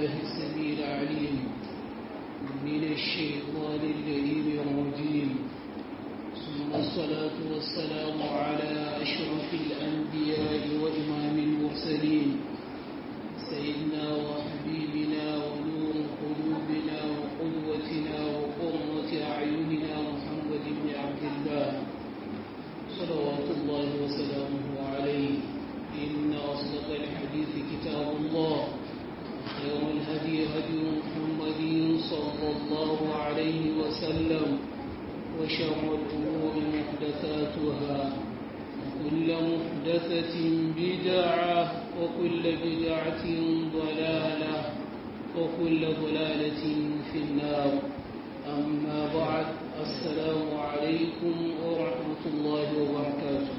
بالله السميع العليم من الشيطان اللئيم الرجيم ثم الصلاة والسلام على أشرف الأنبياء وإمام المرسلين سيدنا وحبيبنا ونور قلوبنا وقدوتنا وقرة أعيننا محمد بن عبد الله صلوات الله وسلامه عليه إن أصدق الحديث كتاب الله خير الهدي هدي محمد صلى الله عليه وسلم وشر الأمور محدثاتها وكل محدثة بدعة وكل بدعة ضلالة وكل ضلالة في النار أما بعد السلام عليكم ورحمة الله وبركاته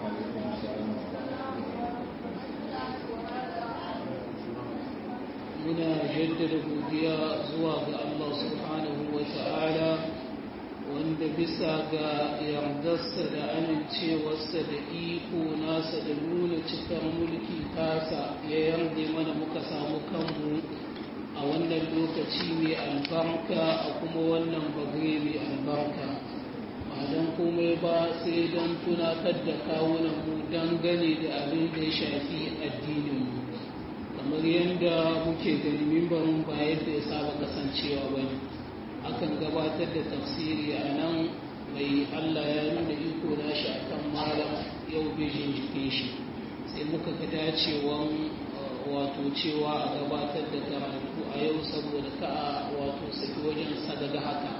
muna jaddada godiya zuwa ga Allah subhanahu wa ta'ala wanda bisa ga yardarsa da amincewarsa da iko nasa da nuna cikar mulki tasa ya yarda mana muka samu kanmu a wannan lokaci mai albarka a kuma wannan bagre mai albarka ba don komai ba sai don tunatar da kawunanmu dangane da abin da ya shafi addininmu kamar yadda muke gani mimbarin ba yadda ya saba kasancewa ba ne akan gabatar da tafsiri a nan mai allah ya nuna iko na shi akan malam yau bijin jikin shi sai muka ga dacewan wato cewa a gabatar da karatu a yau saboda ka wato saki wajen sadaga haka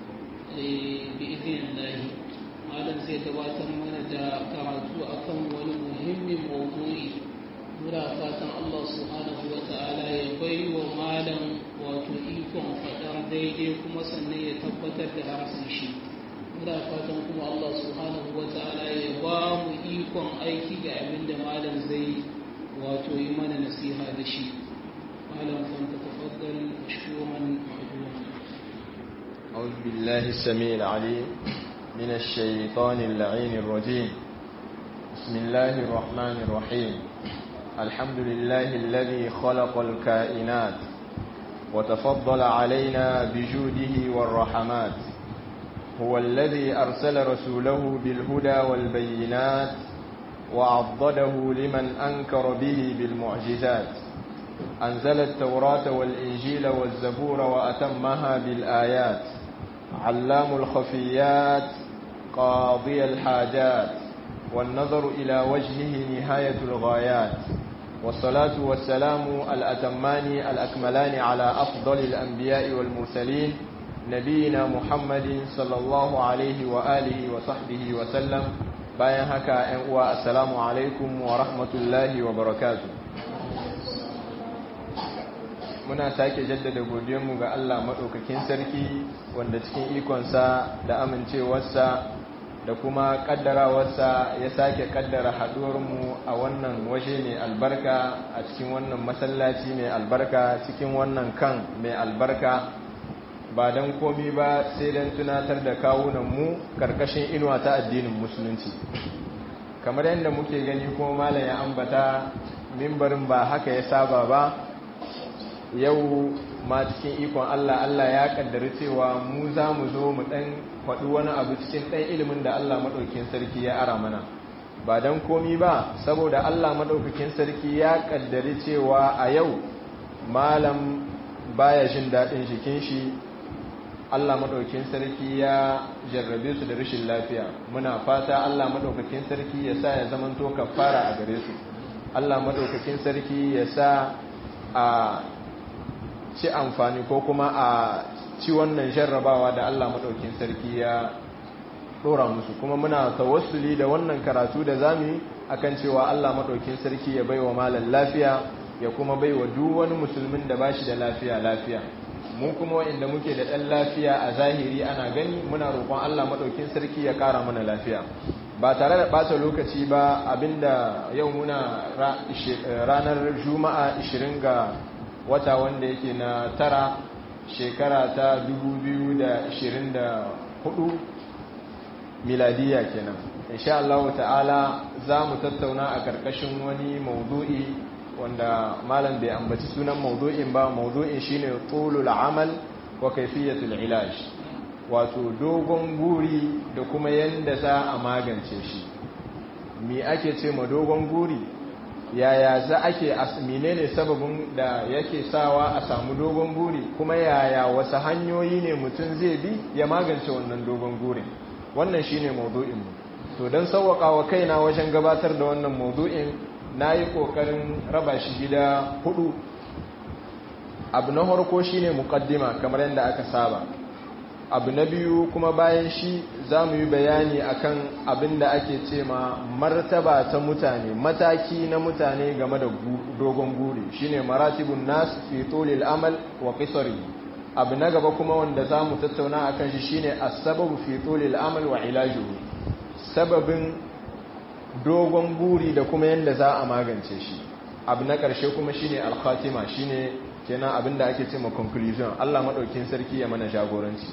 bi idin lahi malam zai gabatar mana da karatu akan wani muhimmin mawdu'i muna fatan Allah subhanahu wa ta'ala ya bai wa malam wato ikon faɗar daidai kuma sannan ya tabbatar da harsun shi muna fatan kuma Allah subhanahu wa ta'ala ya ba mu ikon aiki ga abin da malam zai wato yi mana nasiha da shi malam fanta tafaddal mashkuran ma'duma أعوذ بالله السميع العليم من الشيطان اللعين الرجيم بسم الله الرحمن الرحيم الحمد لله الذي خلق الكائنات وتفضل علينا بجوده والرحمات هو الذي أرسل رسوله بالهدى والبينات وعضده لمن أنكر به بالمعجزات أنزل التوراة والإنجيل والزبور وأتمها بالآيات علام الخفيات قاضي الحاجات والنظر إلى وجهه نهاية الغايات والصلاة والسلام الأتمان الأكملان على أفضل الأنبياء والمرسلين نبينا محمد صلى الله عليه وآله وصحبه وسلم bayan haka ‘yan uwa assalamu alaikum wa rahmatullahi wa barakatu muna sake jaddada godiyanmu ga Allah maɗaukakin sarki wanda cikin ikonsa da amincewarsa da kuma ƙaddarawarsa ya sake ƙaddara haɗuwarmu a wannan waje mai albarka a cikin wannan masallaci mai albarka cikin wannan kan mai albarka ba don komi ba sai don tunatar da kawunanmu karkashin inuwa ta addinin musulunci kamar yadda muke gani kuma malam ya ambata mimbarin ba haka ya saba ba yau ma cikin ikon Allah Allah ya kaddari cewa mu za mu zo mu dan faɗi wani abu cikin ɗan ilimin da Allah maɗaukin sarki ya ara mana ba don komi ba saboda Allah maɗaukakin sarki ya kaddari cewa a yau malam baya jin daɗin jikin shi Allah maɗaukin sarki ya jarrabe su da rashin lafiya muna fata Allah maɗaukakin sarki ya sa ya zamanto kafara a gare su Allah maɗaukakin sarki ya sa a ci amfani ko kuma a ci wannan jarrabawa da Allah maɗaukin sarki ya ɗora musu kuma muna tawassuli da wannan karatu da zamu akan cewa Allah maɗaukin sarki ya baiwa malam lafiya ya kuma baiwa duk wani musulmin da bashi da lafiya lafiya mu kuma wa'inda muke da ɗan lafiya a zahiri ana gani muna roƙon Allah maɗaukin sarki ya ƙara mana lafiya ba tare da ɓata lokaci ba abinda yau muna ranar juma'a 20 ga wata wanda yake na tara shekara ta 2024 miladiya kenan insha Allah ta'ala za mu tattauna a karkashin wani maudu'i wanda malam bai ambaci sunan maudu'in ba maudu'in shine tulul amal wa kaifiyatul ilaj wato dogon guri da kuma yanda za a magance shi me ake ce ma dogon guri yaya za ake menene sababin da yake sawa a samu dogon guri kuma yaya wasu hanyoyi ne mutum zai bi ya magance wannan dogon gurin wannan shine maudu'in mu to don sauwaka wa kaina wajen gabatar da wannan maudu'in na yi ƙoƙarin raba shi gida hudu abu na harko shine muƙaddima kamar yadda aka saba abu na biyu kuma bayan shi za mu yi bayani akan abin da ake ce ma martaba ta mutane mataki na mutane game da dogon guri shine maratibun nas fi tulil amal wa qisari abu na gaba kuma wanda za mu tattauna akan shi shine as-sababu fi tulil amal wa ilajuhu sababin dogon guri da kuma yadda za a magance shi abu na ƙarshe kuma shine al-khatima shine kenan abin da ake ce ma conclusion Allah madaukin sarki ya mana jagoranci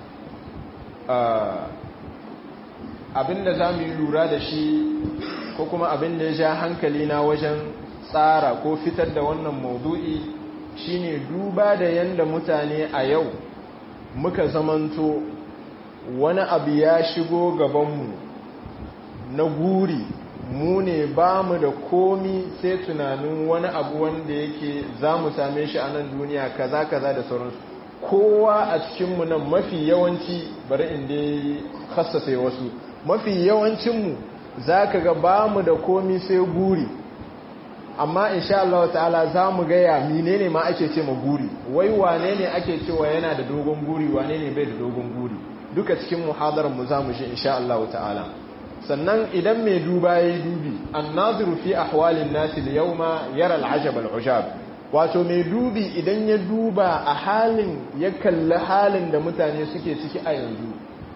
abinda za mu yi lura da shi ko kuma abinda ya ja hankali na wajen tsara ko fitar da wannan maudu'i shine duba da yanda mutane a yau muka zamanto wani abu ya shigo gabanmu na guri mu ne ba mu da komi sai tunanin wani abu wanda yake za mu same shi a nan duniya kaza kaza da sauransu kowa a cikinmu nan mafi yawanci bari inda ya hassasa wasu mafi yawancinmu za ka ga ba mu da komi sai guri amma insha Allah ta'ala za mu gaya menene ma ake ce ma guri wai wane ne ake cewa yana da dogon guri wane ne bai da dogon guri duka cikin muhadararmu za mu shi insha Allah ta'ala sannan idan mai duba ya yi dubi an naziru fi ahwalin nasi da yau ma yara al'ajab al'ujab wato mai dubi idan ya duba a halin ya kalli halin da mutane suke ciki a yanzu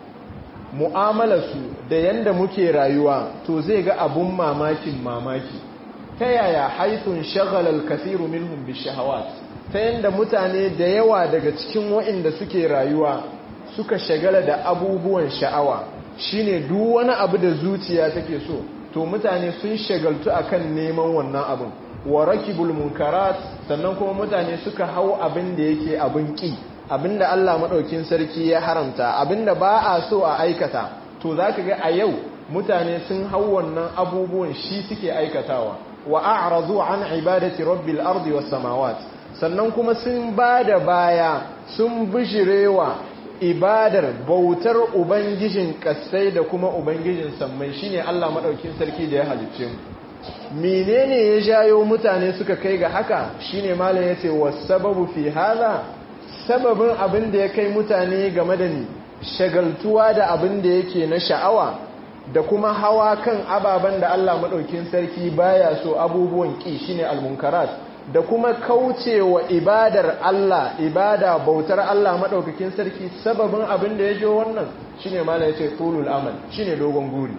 mu'amalarsu da yanda muke rayuwa to zai ga abun mamakin mamaki ta yaya haithun shagalar kasiru minhum bishahawat ta yanda mutane da yawa daga cikin waɗanda suke rayuwa suka shagala da abubuwan sha'awa shine duk wani abu da zuciya take so to mutane sun shagaltu akan neman wannan abin wa rakibul munkarat sannan kuma mutane suka hau abin da yake abin ki abin da Allah madaukin sarki ya haramta abin da ba a so a aikata to zaka ga a yau mutane sun hau wannan abubuwan shi suke aikatawa wa a'radu an ibadati rabbil ardi was samawat sannan kuma sun bada baya sun bishirewa ibadar bautar ubangijin kasai da kuma ubangijin sammai shine Allah madaukin sarki da ya halicce mu menene ya jayo mutane suka kai ga haka shine malam yace wasababu fi hada sababin abin da ya kai mutane game da ni shagaltuwa da abin da yake na sha'awa da kuma hawa kan ababen da Allah madaukin sarki baya so abubuwan ki shine almunkarat da kuma kaucewa ibadar Allah ibada bautar Allah madaukakin sarki sababin abin da ya jo wannan shine malam yace tulul amal shine dogon guri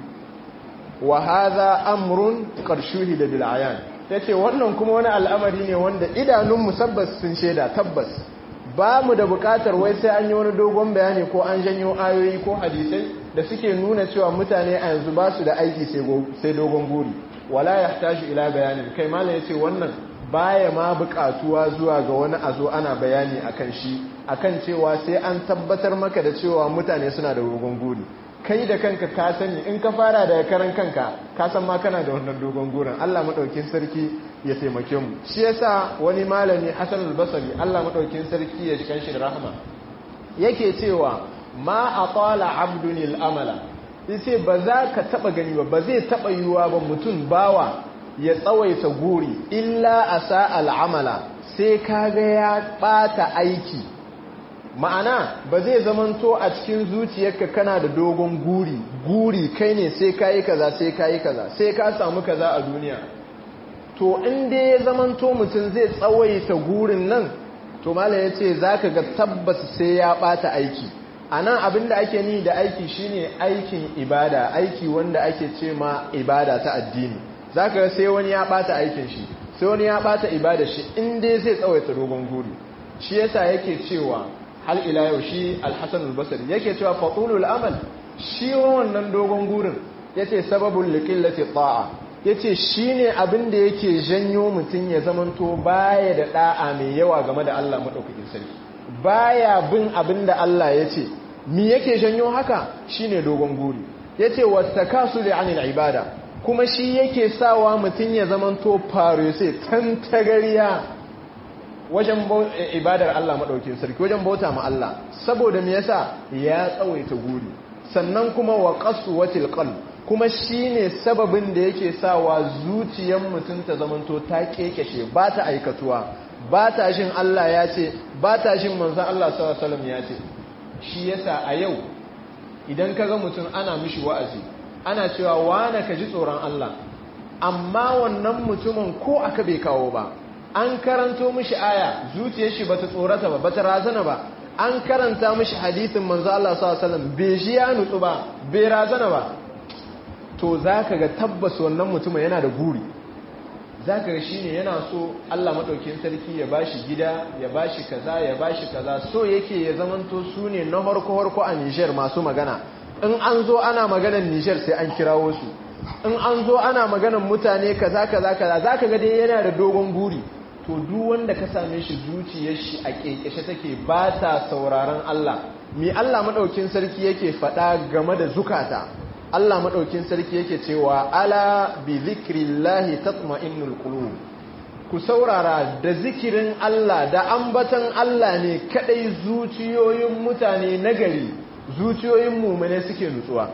wa hadha amrun qad shuhida bil ayan yace wannan kuma wani al'amari ne wanda idanun musabbas sun sheda tabbas ba mu da bukatar wai sai an yi wani dogon bayani ko an janyo ayoyi ko hadisai da suke nuna cewa mutane a yanzu ba su da aiki sai dogon guri wala yahtaju ila bayanin kai malam yace wannan baya ma bukatuwa zuwa ga wani a zo ana bayani akan shi akan cewa sai an tabbatar maka da cewa mutane suna da dogon guri kai da kanka ka sani in ka fara daga karan kanka ka san ma kana da wannan dogon gurin Allah madaukin sarki ya taimake mu shi yasa wani malami Hassan al-Basri Allah madaukin sarki ya jikan shi da rahama yake cewa ma atala abdun al-amala yace ba za ka taba gani ba ba zai taba yiwa ba mutum bawa ya tsawaita guri illa asa al-amala sai kaga ya bata aiki ma'ana ba zai zamanto a cikin zuciyarka kana da dogon guri guri kai ne sai kayi kaza sai kayi kaza sai ka samu kaza a duniya to inda ya zamanto mutum zai tsawaita gurin nan to mala ya ce za ka ga tabbas sai ya bata aiki a nan abinda ake ni da aiki shine aikin ibada aiki wanda ake ce ma ibada ta addini za ka ga sai wani ya bata aikin shi sai wani ya bata ibada shi inda zai tsawaita dogon guri shi yasa yake cewa hal ila yau shi alhassan albasari yake cewa fatulul amal shi wannan dogon gurin yace sababul liqillati ta'a ya ce shi ne abin da yake janyo mutum ya zamanto baya da ɗa'a mai yawa game da Allah maɗaukakin sarki baya bin abin da Allah ya ce mi yake janyo haka shi ne dogon guri ya ce wata kasu da anil ibada kuma shi yake sawa mutum ya zamanto farese tantagariya wajen ibadar Allah maɗaukin sarki wajen bauta ma Allah saboda me yasa ya tsawaita guri sannan kuma wa qaswatil qalb kuma shine sababin da yake sawa zuciyar mutum ta zamanto ta kekeshe ba ta aikatuwa ba ta shin Allah ya ce ba ta shin manzon Allah sallallahu alaihi wasallam ya ce shi yasa a yau idan kaga mutum ana mishi wa'azi ana cewa wane ka ji tsoron Allah amma wannan mutumin ko aka bai kawo ba an karanto mishi aya zuciyar shi bata tsorata ba bata razana ba an karanta mishi hadisin manzo Allah sallallahu alaihi wasallam bai shi ya nutsu ba bai razana ba to zaka ga tabbas wannan mutumin yana da guri zaka ga shine yana so Allah madaukakin sarki ya bashi gida ya bashi kaza ya bashi kaza so yake ya zamanto su ne na harko harko a Niger masu magana in an zo ana maganar Niger sai an kirawo su in an zo ana maganar mutane kaza kaza kaza zaka ga dai yana da dogon guri to duk wanda ka same shi zuciyar shi a kekeshe take ba ta sauraron Allah mi Allah madaukin sarki yake faɗa game da zukata Allah madaukin sarki yake cewa ala bi zikrillahi tatma'innul qulub ku saurara da zikirin Allah da ambatan Allah ne kadai zuciyoyin mutane nagari zuciyoyin mumune suke nutsuwa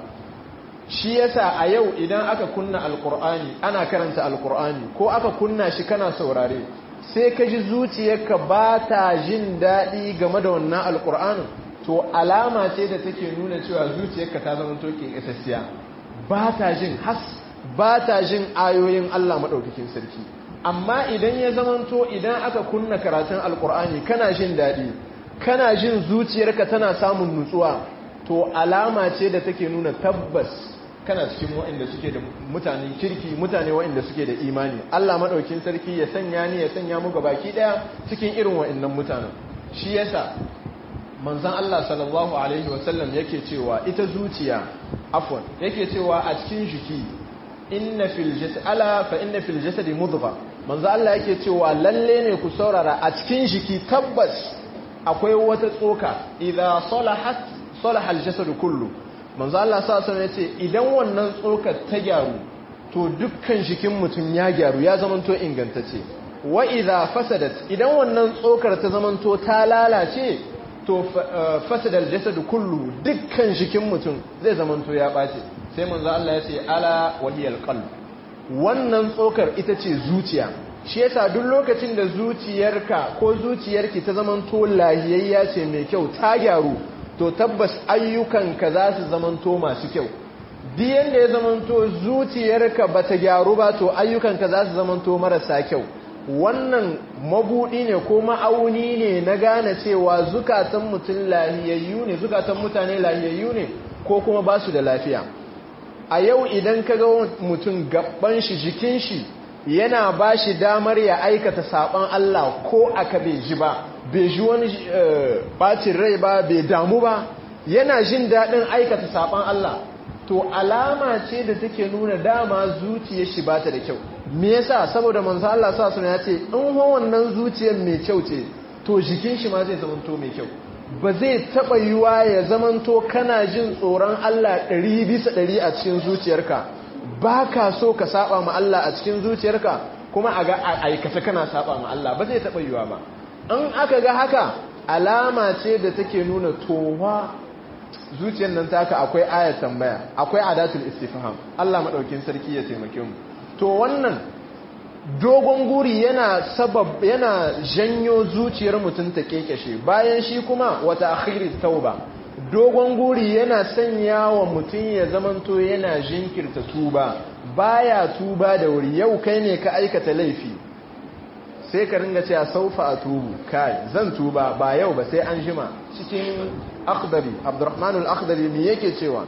shi yasa a yau idan aka kunna alkur'ani ana karanta alkur'ani ko aka kunna shi kana saurare sai ka ji zuciyarka ba ta jin daɗi game da wannan alkur'anin to alama ce da take nuna cewa zuciyarka ta zama toke ƙasassiya ba ta jin has ba ta jin ayoyin Allah maɗaukakin sarki amma idan ya zamanto idan aka kunna karatun alkur'ani kana jin daɗi kana jin zuciyarka tana samun nutsuwa to alama ce da take nuna tabbas kana cikin waɗanda suke da mutanen kirki mutane waɗanda suke da imani Allah maɗaukin sarki ya sanya ni ya sanya mu baki ɗaya cikin irin waɗannan mutanen shi yasa manzon Allah sallallahu alaihi wasallam yake cewa ita zuciya afwan yake cewa a cikin jiki inna fil jasad ala fa inna fil jasadi mudgha manzon Allah yake cewa lalle ne ku saurara a cikin jiki tabbas akwai wata tsoka idza salahat salaha al jasad kullu manzo Allah sa sun yace idan wannan tsokar ta gyaru to dukkan jikin mutum ya gyaru ya zamanto ingantacce wa idza fasadat idan wannan tsokar ta zamanto ta lalace to fasada aljasad kullu dukkan jikin mutum zai zamanto ya bace sai manzo Allah yace ala waliyal qalb wannan tsokar ita ce zuciya shi yasa duk lokacin da zuciyarka ko zuciyarki ta zamanto lahiyayya ce mai kyau ta gyaru to tabbas ayyukanka za su zamanto masu kyau diyan da ya zamanto zuciyarka ba ta gyaru ba to ayyukanka za su zamanto marasa kyau wannan mabudi ne ko ma'auni ne na gane cewa zukatan mutum lahiyayyu ne zukatan mutane lahiyayyu ne ko kuma ba su da lafiya a yau idan ka ga mutum gaban shi jikin shi yana ba shi damar ya aikata saban Allah ko aka bai ji ba bai ji wani bacin rai ba bai damu ba yana jin daɗin aikata saban Allah to alama ce da take nuna dama zuciyar shi bata da kyau me yasa saboda manzo Allah sa suna ya ce in ho wannan zuciyar mai kyau ce to jikin shi ma zai zamanto mai kyau ba zai taba yiwa ya zamanto kana jin tsoron Allah ɗari bisa ɗari a cikin zuciyarka ba ka so ka saba ma Allah a cikin zuciyarka kuma a ga aikata kana saba ma Allah ba zai taba yiwa ba in aka ga haka alama ce da take nuna towa zuciyar nan taka akwai ayat tambaya akwai adatul istifham Allah madaukin sarki ya taimake mu to wannan dogon guri yana sabab yana janyo zuciyar mutum ta kekeshe bayan shi kuma wata akhiri tauba dogon guri yana sanya wa mutum ya zamanto yana jinkirta tuba baya tuba da wuri yau kai ne ka aikata laifi sai ka ringa cewa saufa a tubu kai zan tuba ba yau ba sai an jima cikin akhdari abdurrahman al-akhdari me yake cewa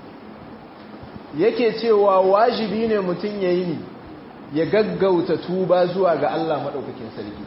yake cewa wajibi ne mutum yayi ni ya gaggauta tuba zuwa ga Allah madaukakin sarki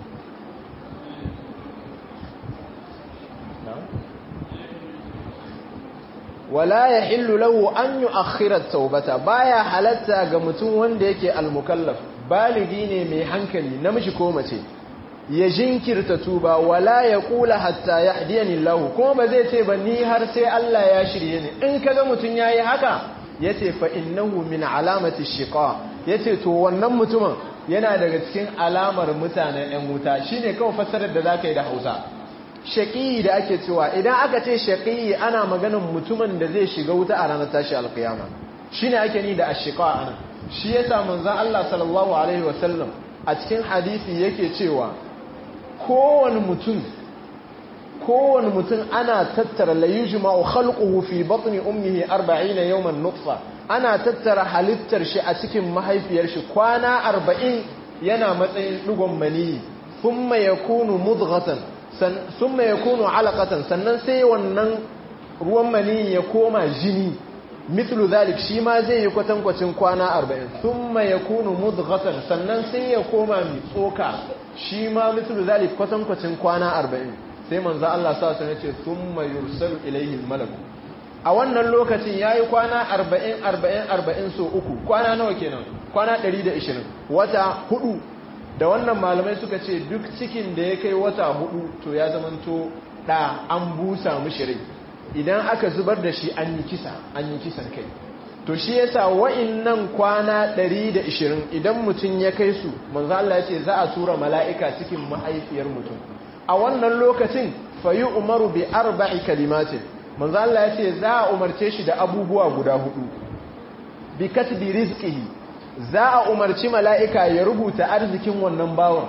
wala yahillu lahu an yu'akhkhira at-taubata baya halatta ga mutum wanda yake al-mukallaf baligi ne mai hankali namiji ko mace ya jinkirta tuba wala ya kula hatta ya hadiyani lahu kuma ba zai ce ba ni har sai Allah ya shirye ni in kaga mutum yayi haka yace fa innahu min alamati shiqa yace to wannan mutumin yana daga cikin alamar mutanen ɗan wuta shine kawai fassarar da zaka yi da Hausa shaqi da ake cewa idan aka ce shaqi ana maganar mutumin da zai shiga wuta a ranar tashi alkiyama shine ake ni da ashiqa anan shi yasa manzon Allah sallallahu alaihi wasallam a cikin hadisi yake cewa kowane mutum kowane mutum ana tattara layuji ma'u khalquhu fi batni ummihi 40 yawman nutfa ana tattara halittar shi a cikin mahaifiyar shi kwana 40 yana matsayin dugon maniyi thumma yakunu mudghatan thumma yakunu alaqatan sannan sai wannan ruwan maniyi ya koma jini mithlu zalik shi ma zai yi kwatankwacin kwana 40 thumma yakunu mudghatan sannan sai ya koma mai tsoka shi ma mithlu zalik kwatankwacin kwana 40 sai manzo Allah sa sun ce thumma yursalu ilayhi al a wannan lokacin yayi kwana 40 40 40 so uku kwana nawa kenan kwana 120 wata hudu da wannan malamai suka ce duk cikin da ya kai wata hudu to ya zamanto da an busa mishi rai idan aka zubar da shi an yi kisa an yi kisan kai to shi yasa wa'innan kwana 120 idan mutum ya kai su manzo Allah ya ce za a tura mala'ika cikin mahaifiyar mutum a wannan lokacin fayi umaru bi arba'i kalimatin manzo Allah ya ce za a umarce shi da abubuwa guda hudu bi katbi rizqihi za a umarci mala'ika ya rubuta arzikin wannan bawan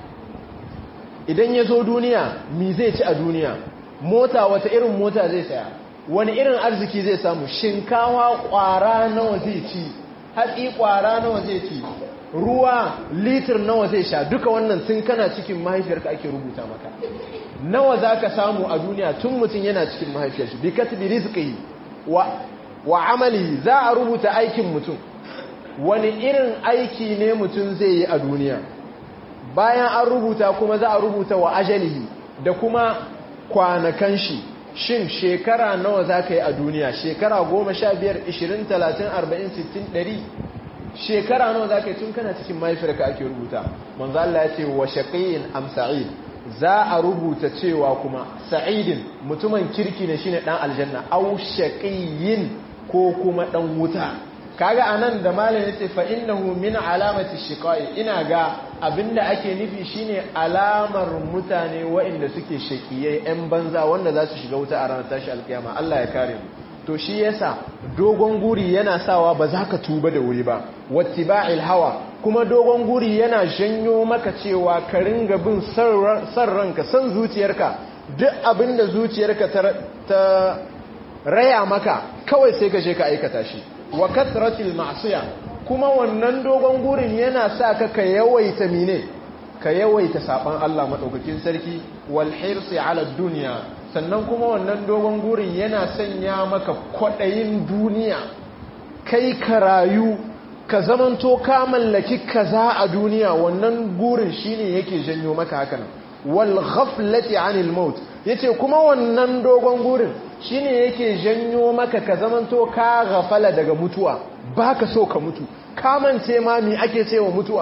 idan ya zo duniya mi zai ci a duniya mota wata irin mota zai saya wani irin arziki zai samu shinkawa kwara nawa zai ci hatsi kwara nawa zai ci ruwa litir nawa zai sha duka wannan tun kana cikin mahaifiyarka ake rubuta maka nawa za ka samu a duniya tun mutum yana cikin mahaifiyarsa bi katbi rizqi wa wa amali za a rubuta aikin mutum wani irin aiki ne mutum zai yi a duniya bayan an rubuta kuma za a rubuta wa ajalihi da kuma kwanakan shi shin shekara nawa za ka yi a duniya shekara goma sha biyar ishirin talatin arba'in sittin ɗari shekara nawa za ka yi tun kana cikin mahaifiyarka ake rubuta manzo Allah ya ce wa shaqiyin am sa'id za a rubuta cewa kuma sa'idin mutumin kirki ne shine dan aljanna aw shaqiyin ko kuma dan wuta kaga anan da malam yace fa innahu min alamati shiqai ina ga abinda ake nufi shine alamar mutane waɗanda suke shaqiyai yan banza wanda za su shiga wuta a ranar tashi alkiyama Allah ya kare mu to shi yasa dogon guri yana sawa ba za ka tuba da wuri ba wattiba'il hawa kuma dogon guri yana janyo maka cewa ka ringa bin san ranka san zuciyarka duk abinda zuciyarka ta raya maka kawai sai ka je ka aikata shi wa kasratil ma'siya kuma wannan dogon gurin yana sa ka ka yawaita mine ka yawaita saban Allah madaukakin sarki wal hirsi ala dunya sannan kuma wannan dogon gurin yana sanya maka kwadayin duniya kai ka rayu ka zamanto ka mallaki kaza a duniya wannan gurin shine yake janyo maka hakan wal ghaflati anil maut yace kuma wannan dogon gurin shine yake janyo maka ka zamanto ka ghafala daga mutuwa baka so ka mutu ka mance ma me ake cewa mutuwa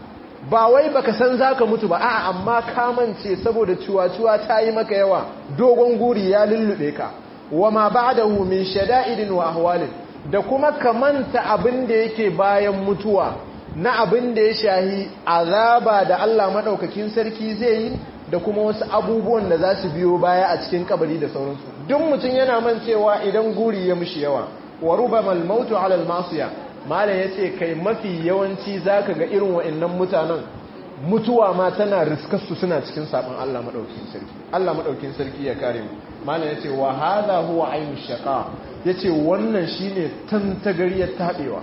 ba wai baka san zaka mutu ba a'a amma ka mance saboda ciwa-ciwa ta yi maka yawa dogon guri ya lullube ka wama ba'dahu min shada'idin wa ahwalin da kuma ka manta abin da yake bayan mutuwa na abin da ya shahi azaba da Allah madaukakin sarki zai yi da kuma wasu abubuwan da za su biyo baya a cikin kabari da sauransu duk mutum yana man cewa idan guri ya mushi yawa wa rubamal mautu ala al-masiya malam yace kai mafi yawanci zaka ga irin wa'annan mutanen mutuwa ma tana riskar su suna cikin sabon Allah madaukakin sarki Allah madaukakin sarki ya kare mu malam yace wa hadha huwa ainu shaqa yace wannan shine tantagariyar tabewa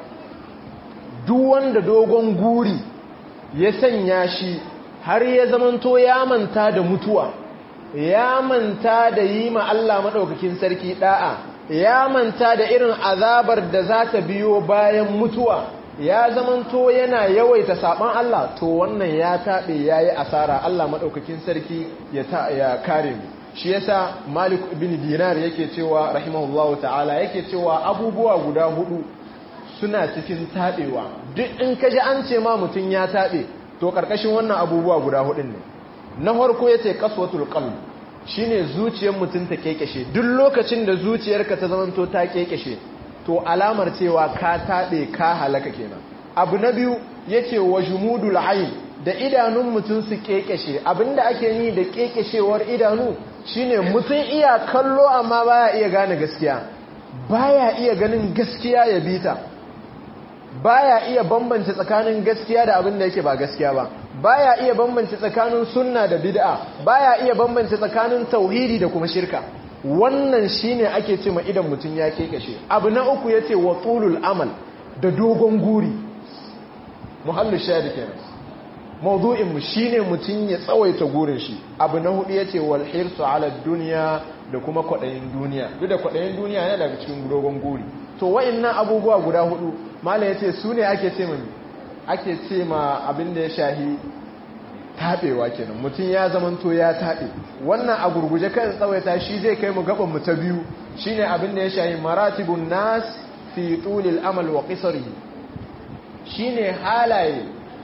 duk wanda dogon guri ya sanya shi har ya zamanto ya manta da mutuwa ya manta da yi ma Allah maɗaukakin sarki ɗa'a ya manta da irin azabar da za ta biyo bayan mutuwa ya zamanto yana yawaita saɓon Allah to wannan ya taɓe ya yi asara Allah maɗaukakin sarki ya kare mu shi yasa malik ibn dinar yake cewa rahimahullahu ta'ala yake cewa abubuwa guda hudu suna cikin taɓewa duk in ka ji an ce ma mutum ya taɓe to ƙarƙashin wannan abubuwa guda hudun ne na farko ya ce kaswatul qalb shine zuciyar mutum ta kekeshe duk lokacin da zuciyarka ta zamanto ta kekeshe to alamar cewa ka taɓe ka halaka kenan abu na biyu yace wa jumudul ayn da idanun mutum su kekeshe abinda ake yi da kekeshewar idanu shine mutum iya kallo amma baya iya gane gaskiya baya iya ganin gaskiya ya bita baya iya bambance tsakanin gaskiya da abin da yake ba gaskiya ba baya iya bambance tsakanin sunna da bid'a baya iya bambance tsakanin tauhidi da kuma shirka wannan shine ake ce ma idan mutum ya kekashe abu na uku yace wa tulul amal da dogon guri muhallu shahidi kenan mawdu'in mu shine mutum ya tsawaita gurin shi abu na hudu yace wal hirsu ala dunya da kuma kwadayin duniya duk da kwadayin duniya yana daga cikin dogon guri to wayannan abubuwa guda hudu malam yace su ne ake ce mani ake ce ma abin da ya shahi tabewa kenan mutum ya zamanto ya tabe wannan a gurguje kan tsawaita shi zai kai mu gaban mu ta biyu shine abin da ya shahi maratibun nas fi tulil amal wa qisarihi shine halaye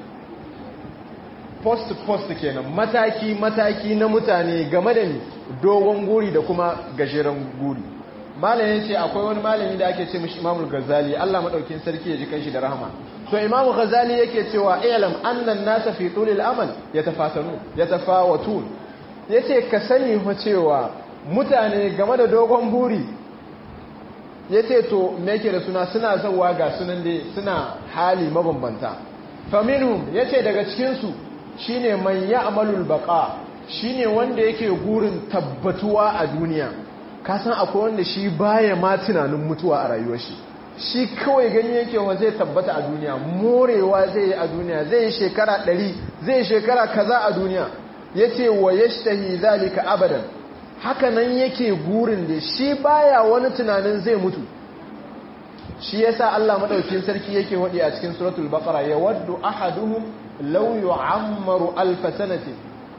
post post kenan mataki mataki na mutane game da ni dogon guri da kuma gajeren guri malamin ce akwai wani malami da ake ce mishi imamul ghazali Allah madaukin sarki ya ji kanshi da rahama to imamu ghazali yake cewa ilam annan nasa fi tulil amal yatafatanu yatafawatun yace ka sani fa cewa mutane game da dogon buri yace to me yake da suna suna zawa ga sunan dai suna hali mabambanta faminhum yace daga cikin su shine man ya'malul baqa shine wanda yake gurin tabbatuwa a duniya ka san akwai wanda shi baya ma tunanin mutuwa a rayuwar shi shi kawai gani yake wa zai tabbata a duniya morewa zai yi a duniya zai yi shekara ɗari zai yi shekara kaza a duniya ya ce wa ya shtahi zalika abadan haka nan yake gurin da shi baya wani tunanin zai mutu shi yasa Allah madaukin sarki yake wadi a cikin suratul baqara ya waddu ahaduhum law yu'ammaru alf sanati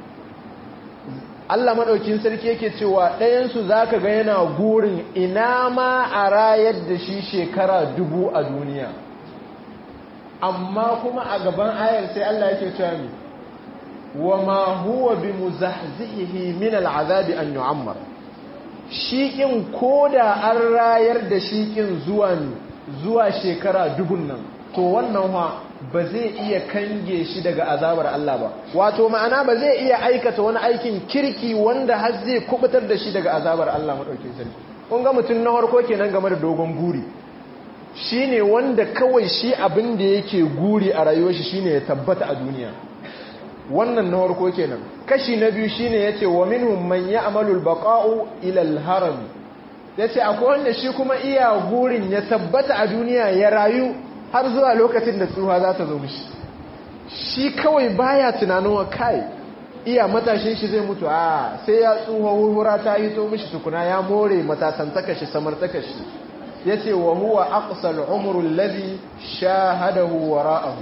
Allah maɗaukin sarki yake cewa ɗayansu za ka ga yana gurin ina ma a rayar da shi shekara dubu a duniya amma kuma a gaban ayar sai Allah yake cewa mi wa ma huwa bi muzahzihi min al'azabi an yu'ammar shiƙin koda an rayar da shiƙin zuwa zuwa shekara dubun nan to wannan ha ba zai iya kange shi daga azabar Allah ba wato ma'ana ba zai iya aikata wani aikin kirki wanda har zai kubutar da shi daga azabar Allah madaukakin sarki kun ga mutum na harko kenan game da dogon guri shine wanda kawai shi abin da yake guri a rayuwar shi shine ya tabbata a duniya wannan na harko kenan kashi na biyu shine yace wa minhum man ya'malu al-baqa'u ila al-haram yace akwai wanda shi kuma iya gurin ya tabbata a duniya ya rayu har zuwa lokacin da tsuha za ta zo mishi shi kawai baya tunanin wa kai iya matashin shi zai mutu a sai ya tsuha hurhura ta yi to mishi tukuna ya more matasan takashi samar takashi ya ce wa huwa aqsal umrul ladhi shahadahu wara'ahu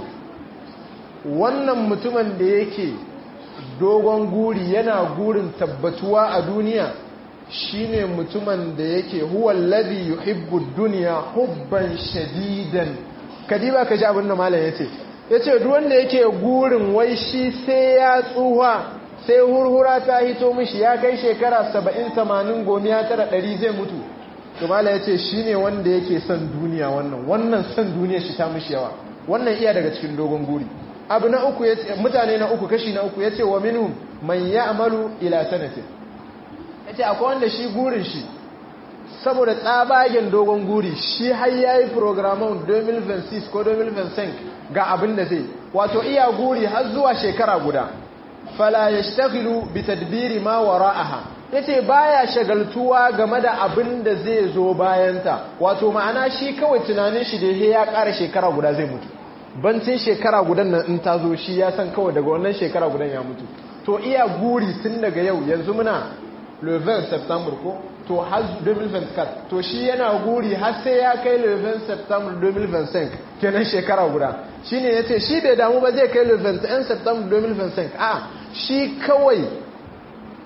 wannan mutumin da yake dogon guri yana gurin tabbatuwa a duniya shine mutumin da yake huwa alladhi yuhibbu ad-dunya hubban shadidan kadiba ka ji abin da malam yace yace duk wanda yake gurin wai shi sai ya tsuha sai hurhura ta hito mishi ya kai shekara 70 80 gomiya tara 100 zai mutu to malam yace shine wanda yake son duniya wannan wannan son duniya shi ta mishi yawa wannan iya daga cikin dogon guri abu na uku yace mutane na uku kashi na uku yace wa minhum man ya'malu ila sanatin yace akwai wanda shi gurin shi saboda tsabagen dogon guri shi har ya yi programon 2026 ko 2025 ga abin da zai wato iya guri har zuwa shekara guda fala ya shtagilu bi tadbiri ma wara'aha yace baya shagaltuwa game da abin da zai zo bayanta wato ma'ana shi kawai tunanin shi da ya ƙara shekara guda zai mutu bancin shekara gudan nan in ta zo shi ya san kawai daga wannan shekara gudan ya mutu to iya guri tun daga yau yanzu muna le 20 september ko to har 2024 to shi yana guri har sai ya kai le 20 september 2025 kenan shekara guda shine yace shi bai damu ba zai kai le 21 september 2025 a shi kawai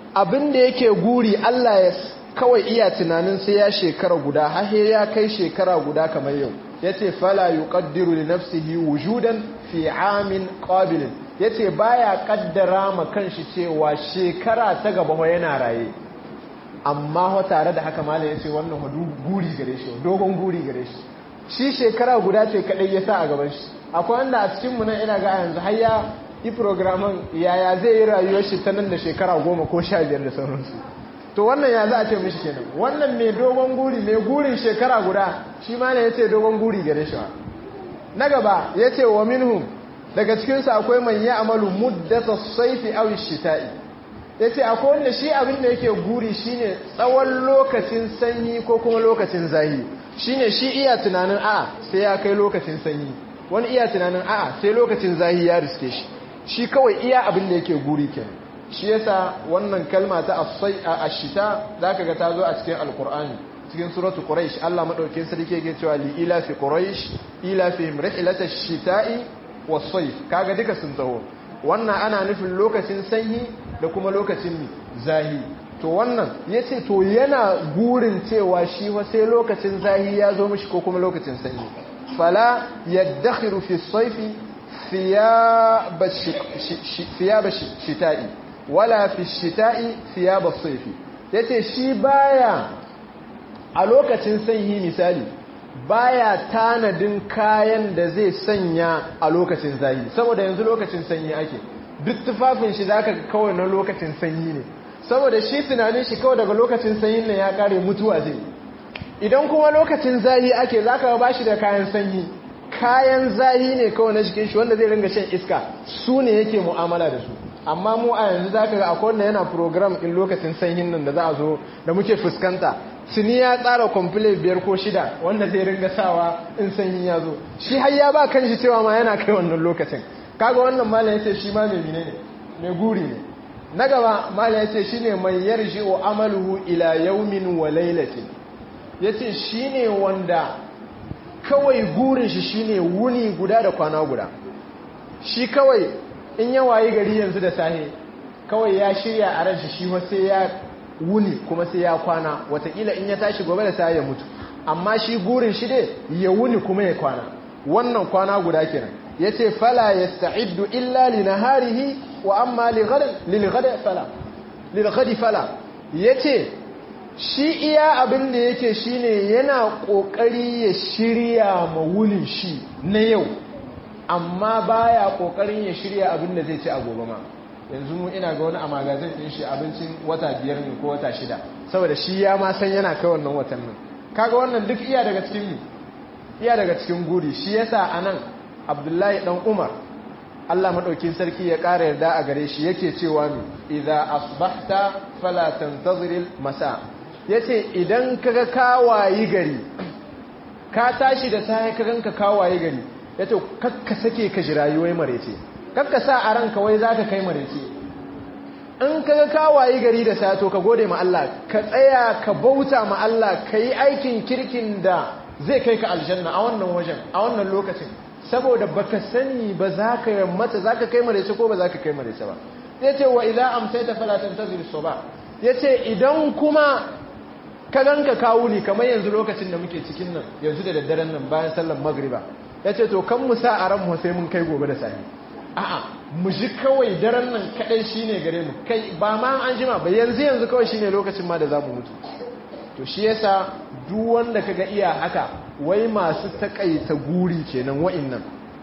abin da yake guri Allah ya kawai iya tunanin sai ya shekara guda har ya kai shekara guda kamar yau yace fala yuqaddiru li nafsihi wujudan fi amin qabil yace baya kaddara ma kanshi cewa shekara ta gaba yana raye amma ho tare da haka malam yace wannan hudu guri gare shi dogon guri gare shi shi shekara guda ce kadai ya sa a gaban shi akwai wanda a cikin mu nan ina ga yanzu har ya yi programin yaya zai yi rayuwar shi ta nan da shekara goma ko sha biyar da sauransu to wannan ya za a ce mishi kenan wannan mai dogon guri mai gurin shekara guda shi ma ne ya ce dogon guri gare shi na gaba ya ce wa minhum daga cikinsu akwai man ya amalu muddata saifi aw shita'i ya ce akwai wanda shi abin da yake guri shine tsawon lokacin sanyi ko kuma lokacin zahi shine shi iya tunanin a sai ya kai lokacin sanyi wani iya tunanin a sai lokacin zahi ya riske shi shi kawai iya abin da yake guri kenan shi yasa wannan kalma ta asai a ashita zaka ga ta zo a cikin alqur'ani cikin suratu quraish Allah madaukakin sarki yake cewa li ila fi quraish ila fi rihlata ash-shita'i was-sayf kaga duka sun taho wannan ana nufin lokacin sanyi da kuma lokacin zahi to wannan yace to yana gurin cewa shi wa sai lokacin zahi ya zo mishi ko kuma lokacin sanyi fala yaddakhiru fi as-sayfi thiyab shita'i wala fi shita'i thiyab as-sayfi yace shi baya a lokacin sanyi misali baya tanadin kayan da zai sanya a lokacin zahi saboda yanzu lokacin sanyi ake duk tufafin shi zaka kawai na lokacin sanyi ne saboda shi tunanin shi kawai daga lokacin sanyin nan ya kare mutuwa zai idan kuma lokacin zahi ake zaka ba shi da kayan sanyi kayan zahi ne kawai na jikin shi wanda zai ringa shan iska su ne yake mu'amala da su amma mu a yanzu zaka ga akwai wanda yana program in lokacin sanyin nan da za a zo da muke fuskanta tuni ya tsara kwamfile biyar ko shida wanda zai ringa sawa in sanyi ya zo shi har ya ba kan shi cewa ma yana kai wannan lokacin kaga wannan malam yace shi ma mai ne mai guri ne na gaba malam yace shine man yarji'u amaluhu ila yawmin wa laylatin yace shine wanda kawai gurin shi shine wuni guda da kwana guda shi kawai in ya wayi gari yanzu da sahe kawai ya shirya a ran shi shi sai ya wuni kuma sai ya kwana watakila in ya tashi gobe da sai ya mutu amma shi gurin shi dai ya wuni kuma ya kwana wannan kwana guda kenan yace fala yasta'iddu illa li naharihi wa amma li ghad lil ghad fala lil ghad fala yace shi iya abin da yake shine yana kokari ya shirya ma wunin shi na yau amma baya kokarin ya shirya abin da zai ci a gobe ma yanzu mu ina ga wani a magazin din shi abincin wata biyar ne ko wata shida saboda shi ya ma san yana kai wannan watan nan kaga wannan duk iya daga cikin iya daga cikin guri shi yasa anan Abdullahi dan Umar Allah madaukin sarki ya ƙara yarda a gare shi yake cewa mi idza asbahta fala tantaziril masa yace idan kaga kawayi gari ka tashi da sai ka ganka kawayi gari yace kakka sake ka jirayi wai marece kakka sa a ranka wai za ka kai marece in ka ga kawaye gari da sato ka gode ma Allah ka tsaya ka bauta ma Allah ka yi aikin kirkin da zai kai ka aljanna a wannan wajen a wannan lokacin saboda baka sani ba za ka mata za ka kai marece ko ba za ka kai marece ba ya ce wa idan amsaita falatan ta zirso ba ya ce idan kuma ka ganka kawuni kamar yanzu lokacin da muke cikin nan yanzu da daddaren nan bayan sallan magriba ya ce to kan mu sa a ran mu sai mun kai gobe da safe a'a mu ji kawai daren nan kadai shine gare mu kai ba ma an jima ba yanzu yanzu kawai shine lokacin ma da zamu mutu to shi yasa duk wanda kaga iya haka wai masu takaita guri kenan wa'annan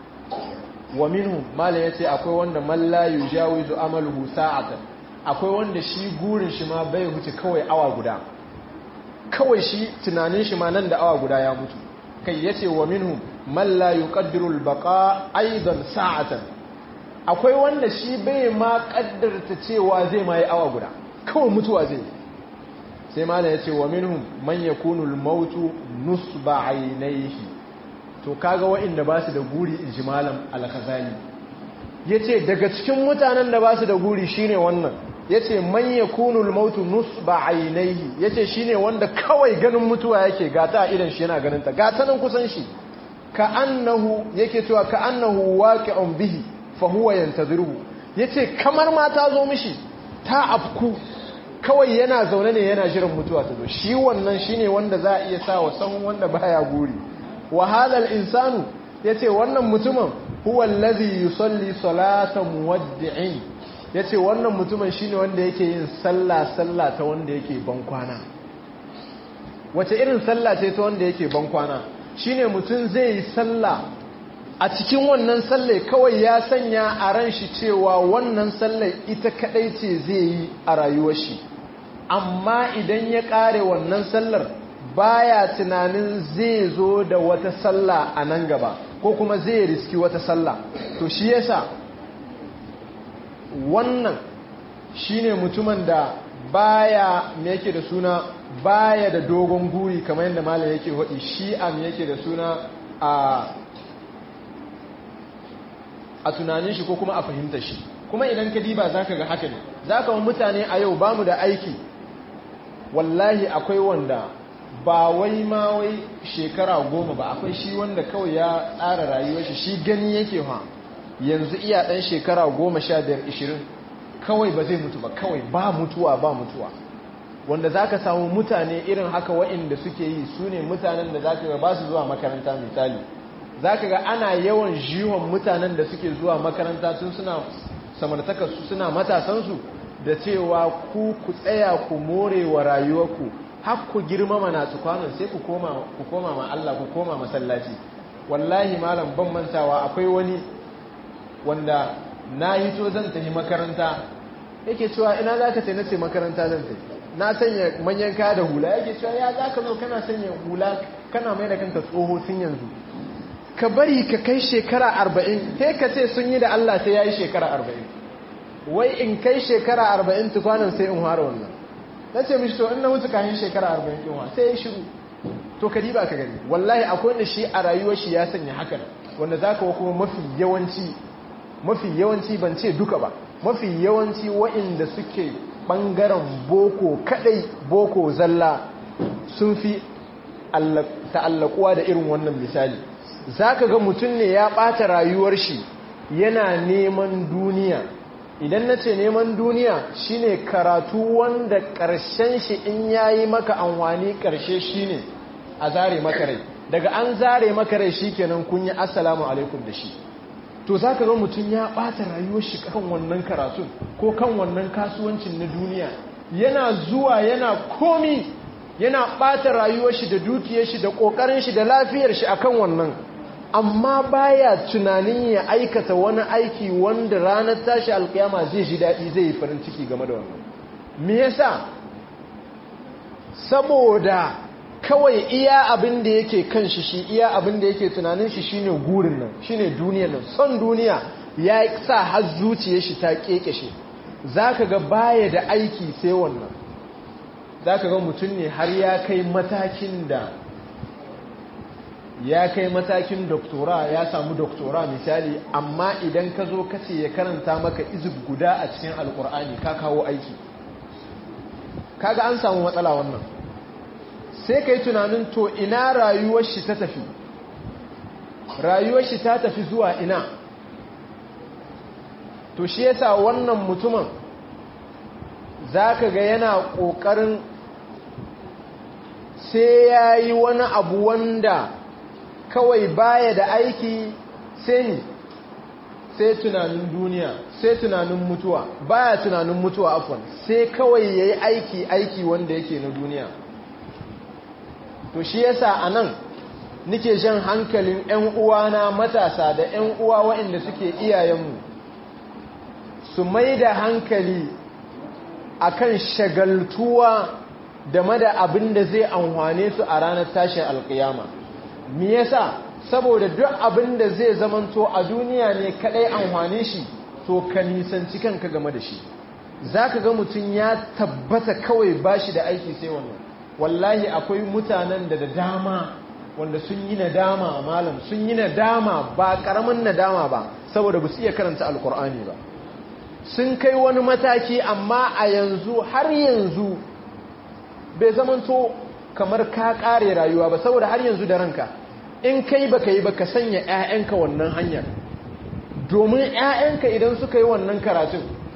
wa minhum mala yace akwai wanda man la yujawizu amaluhu sa'atan akwai wanda shi gurin shi ma bai huce kawai awa guda kawai shi tunanin shi ma nan da awa guda ya mutu kai yace wa minhum man la yuqaddiru al-baqa aidan sa'atan akwai wanda shi bai ma kaddarta cewa zai ma yi awa guda kawai mutuwa zai sai malam ya ce wa minhum man yakunu al-mautu nusba aynayhi to kaga wa'inda ba su da guri inji malam al-khazali yace daga cikin mutanen da ba su da guri shine wannan yace man yakunu al-mautu nusba aynayhi yace shine wanda kawai ganin mutuwa yake gata a idan shi yana ganin ta gata nan kusan shi ka annahu yake cewa ka annahu waqi'un bihi fahuwa yantaziruhu yace kamar ma ta zo mishi ta afku kawai yana zaune ne yana jiran mutuwa ta zo shi wannan shine wanda za a iya sa wa sahun wanda baya guri wa hadal insanu yace wannan mutumin huwa allazi yusalli salata muwaddi'in yace wannan mutumin shine wanda yake yin sallah sallah ta wanda yake ban kwana wace irin sallah ce ta wanda yake ban kwana shine mutum zai yi sallah a cikin wannan sallai kawai ya sanya a ran shi cewa wannan sallai ita kadai ce zai yi a rayuwar shi amma idan ya kare wannan sallar baya tunanin zai zo da wata sallah a nan gaba ko kuma zai riski wata sallah to shi yasa wannan shine mutumin da baya me yake da suna baya da dogon guri kamar yadda malam yake hudi shi am yake da suna a a tunanin shi ko kuma a fahimta shi kuma idan ka diba zaka ga haka ne zaka wa mutane a yau bamu da aiki wallahi akwai wanda ba wai ma wai shekara goma ba akwai shi wanda kawai ya tsara rayuwar shi shi gani yake ha yanzu iya dan shekara goma sha biyar ishirin kawai ba zai mutu ba kawai ba mutuwa ba mutuwa wanda za ka samu mutane irin haka wa'inda suke yi su ne mutanen da za ka ga ba su zuwa makaranta misali za ka ga ana yawan jiwon mutanen da suke zuwa makaranta tun suna samartakarsu suna matasansu da cewa ku ku tsaya ku more wa rayuwarku har ku girmama na tukwanon sai ku koma ma Allah ku koma masallaci wallahi malam ban mantawa akwai wani wanda na yi to zan tafi makaranta yake cewa ina za ka tai na ce makaranta zan tafi na sanya manyan kaya da hula yake cewa ya za ka zo kana sanya hula kana mai da kanka tsoho tun yanzu ka bari ka kai shekara arba'in sai ka ce sun yi da Allah sai ya yi shekara arba'in wai in kai shekara arba'in tukwanan sai in hara wannan na ce mishi to in na mutu kayan shekara arba'in ɗin wa sai ya shiru to ka diba ka gani wallahi akwai wanda shi a rayuwar shi ya sanya hakan wanda za ka kuma mafi yawanci mafi yawanci ban ce duka ba mafi yawanci wa'inda suke ɓangaren boko kadai boko zalla sun fi ta'allakuwa da irin wannan misali za ka ga mutum ne ya ɓata rayuwar shi yana neman duniya idan na ce neman duniya shine karatu wanda ƙarshen shi in ya yi maka amfani ƙarshe shine a zare makarai daga an zare makarai shi kenan kun yi assalamu alaikum da shi to za ka ga mutum ya ɓata rayuwar shi kan wannan karatun ko kan wannan kasuwancin na duniya yana zuwa yana komi yana ɓata rayuwar shi da dukiyar shi da ƙoƙarin shi da lafiyar shi akan wannan amma baya tunanin ya aikata wani aiki wanda ranar tashi alkiyama zai ji daɗi zai yi farin ciki game da wannan me yasa saboda kawai iya abin da yake kan shi shi iya abin da yake tunanin shi shine gurin nan shine duniyar nan son duniya ya sa har zuciyar shi ta kekeshe zaka ga baya da aiki sai wannan zaka ga mutum ne har ya kai matakin da ya kai matakin doktora ya samu doktora misali amma idan ka zo kace ya karanta maka izib guda a cikin alkur'ani ka kawo aiki kaga an samu matsala wannan sai ka yi tunanin to ina rayuwar shi ta tafi rayuwar shi ta tafi zuwa ina to shi yasa wannan mutumin za ka ga yana ƙoƙarin sai ya yi wani abu wanda kawai baya da aiki sai ni sai tunanin duniya sai tunanin mutuwa baya tunanin mutuwa afon sai kawai ya yi aiki aiki wanda yake na duniya to shi yasa a nan nike jan hankalin 'yan uwana matasa da 'yan uwa waɗanda suke iyayenmu su mai da hankali akan shagaltuwa da mada abin da zai amfane su a ranar tashin alkiyama me yasa saboda duk abin da zai zamanto a duniya ne kadai amfane shi to ka nisanci kanka game da shi zaka ga mutum ya tabbata kawai bashi da aiki sai wannan wallahi akwai mutanen da da dama wanda sun yi nadama malam sun yi nadama ba karamin nadama ba saboda ba su iya karanta alkur'ani ba sun kai wani mataki amma a yanzu har yanzu bai zamanto kamar ka kare rayuwa ba saboda har yanzu da ranka in kai baka yi baka sanya 'ya'yanka wannan hanyar domin 'ya'yanka idan suka yi wannan karatun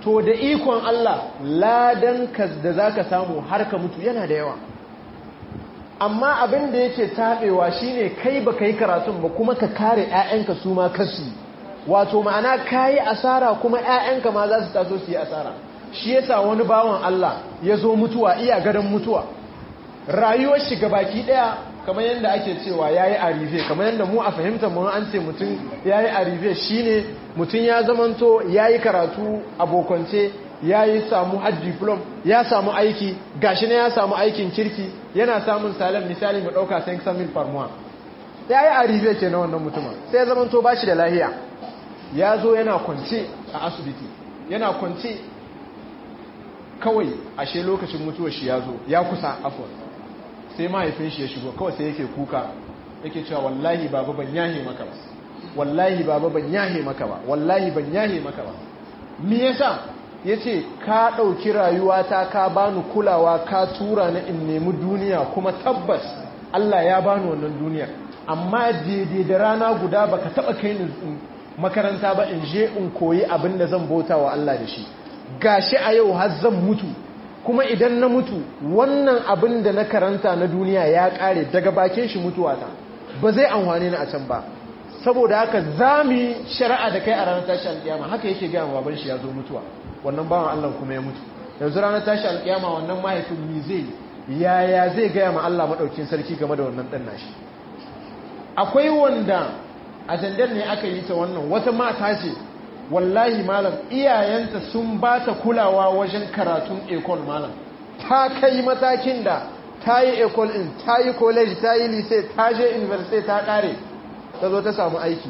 to da ikon Allah ladan ka da zaka samu har ka mutu yana da yawa amma abin da yake tabewa shine kai baka yi karatun ba kuma ka kare ƴaƴanka su ma kasu wato ma'ana kayi asara kuma ƴaƴanka ma za su taso su yi asara shi yasa wani bawan Allah ya zo mutuwa iya gadon mutuwa rayuwar shi baki daya kamar yadda ake cewa yayi arife kamar yadda mu a fahimtar mu an ce mutum yayi arife shine mutum ya zamanto yayi karatu abokance yayi samu hajj diplom ya samu aiki gashi ne ya samu aikin kirki yana samun salam misali mu dauka 500 par mois yayi arife ke na wannan mutumin sai ya zamanto bashi da lahiya ya zo yana kwance a asibiti yana kwance kawai ashe lokacin mutuwar shi ya zo ya kusa afon sai mahaifin shi ya shigo kawai sai yake kuka yake cewa wallahi baba ban yahe maka ba wallahi baba ban yahe maka ba wallahi ban yahe maka ba me yasa yace ka dauki rayuwata ka bani kulawa ka tura ni in nemi duniya kuma tabbas Allah ya bani wannan duniya amma daidai da rana guda baka taba kai ni makaranta ba in je in koyi abin da zan bauta wa Allah da shi gashi a yau har zan mutu kuma idan na mutu wannan abin da na karanta na duniya ya kare daga bakin shi mutuwata ba zai amfani ni a can ba saboda haka za mu yi shari'a da kai a ranar tashi alƙiyama haka yake gaya baban shi ya zo mutuwa wannan bawan Allah kuma ya mutu yanzu ranar tashi alƙiyama wannan mahaifin mi zai yaya zai gaya ma Allah maɗaukin sarki game da wannan ɗan nashi akwai wanda a jandar ne aka yi ta wannan wata mata ce wallahi malam iyayenta sun ba ta kulawa wajen karatun ekol malam ta kai matakin da ta yi ekol in ta yi college ta yi lise ta je university ta kare ta zo ta samu aiki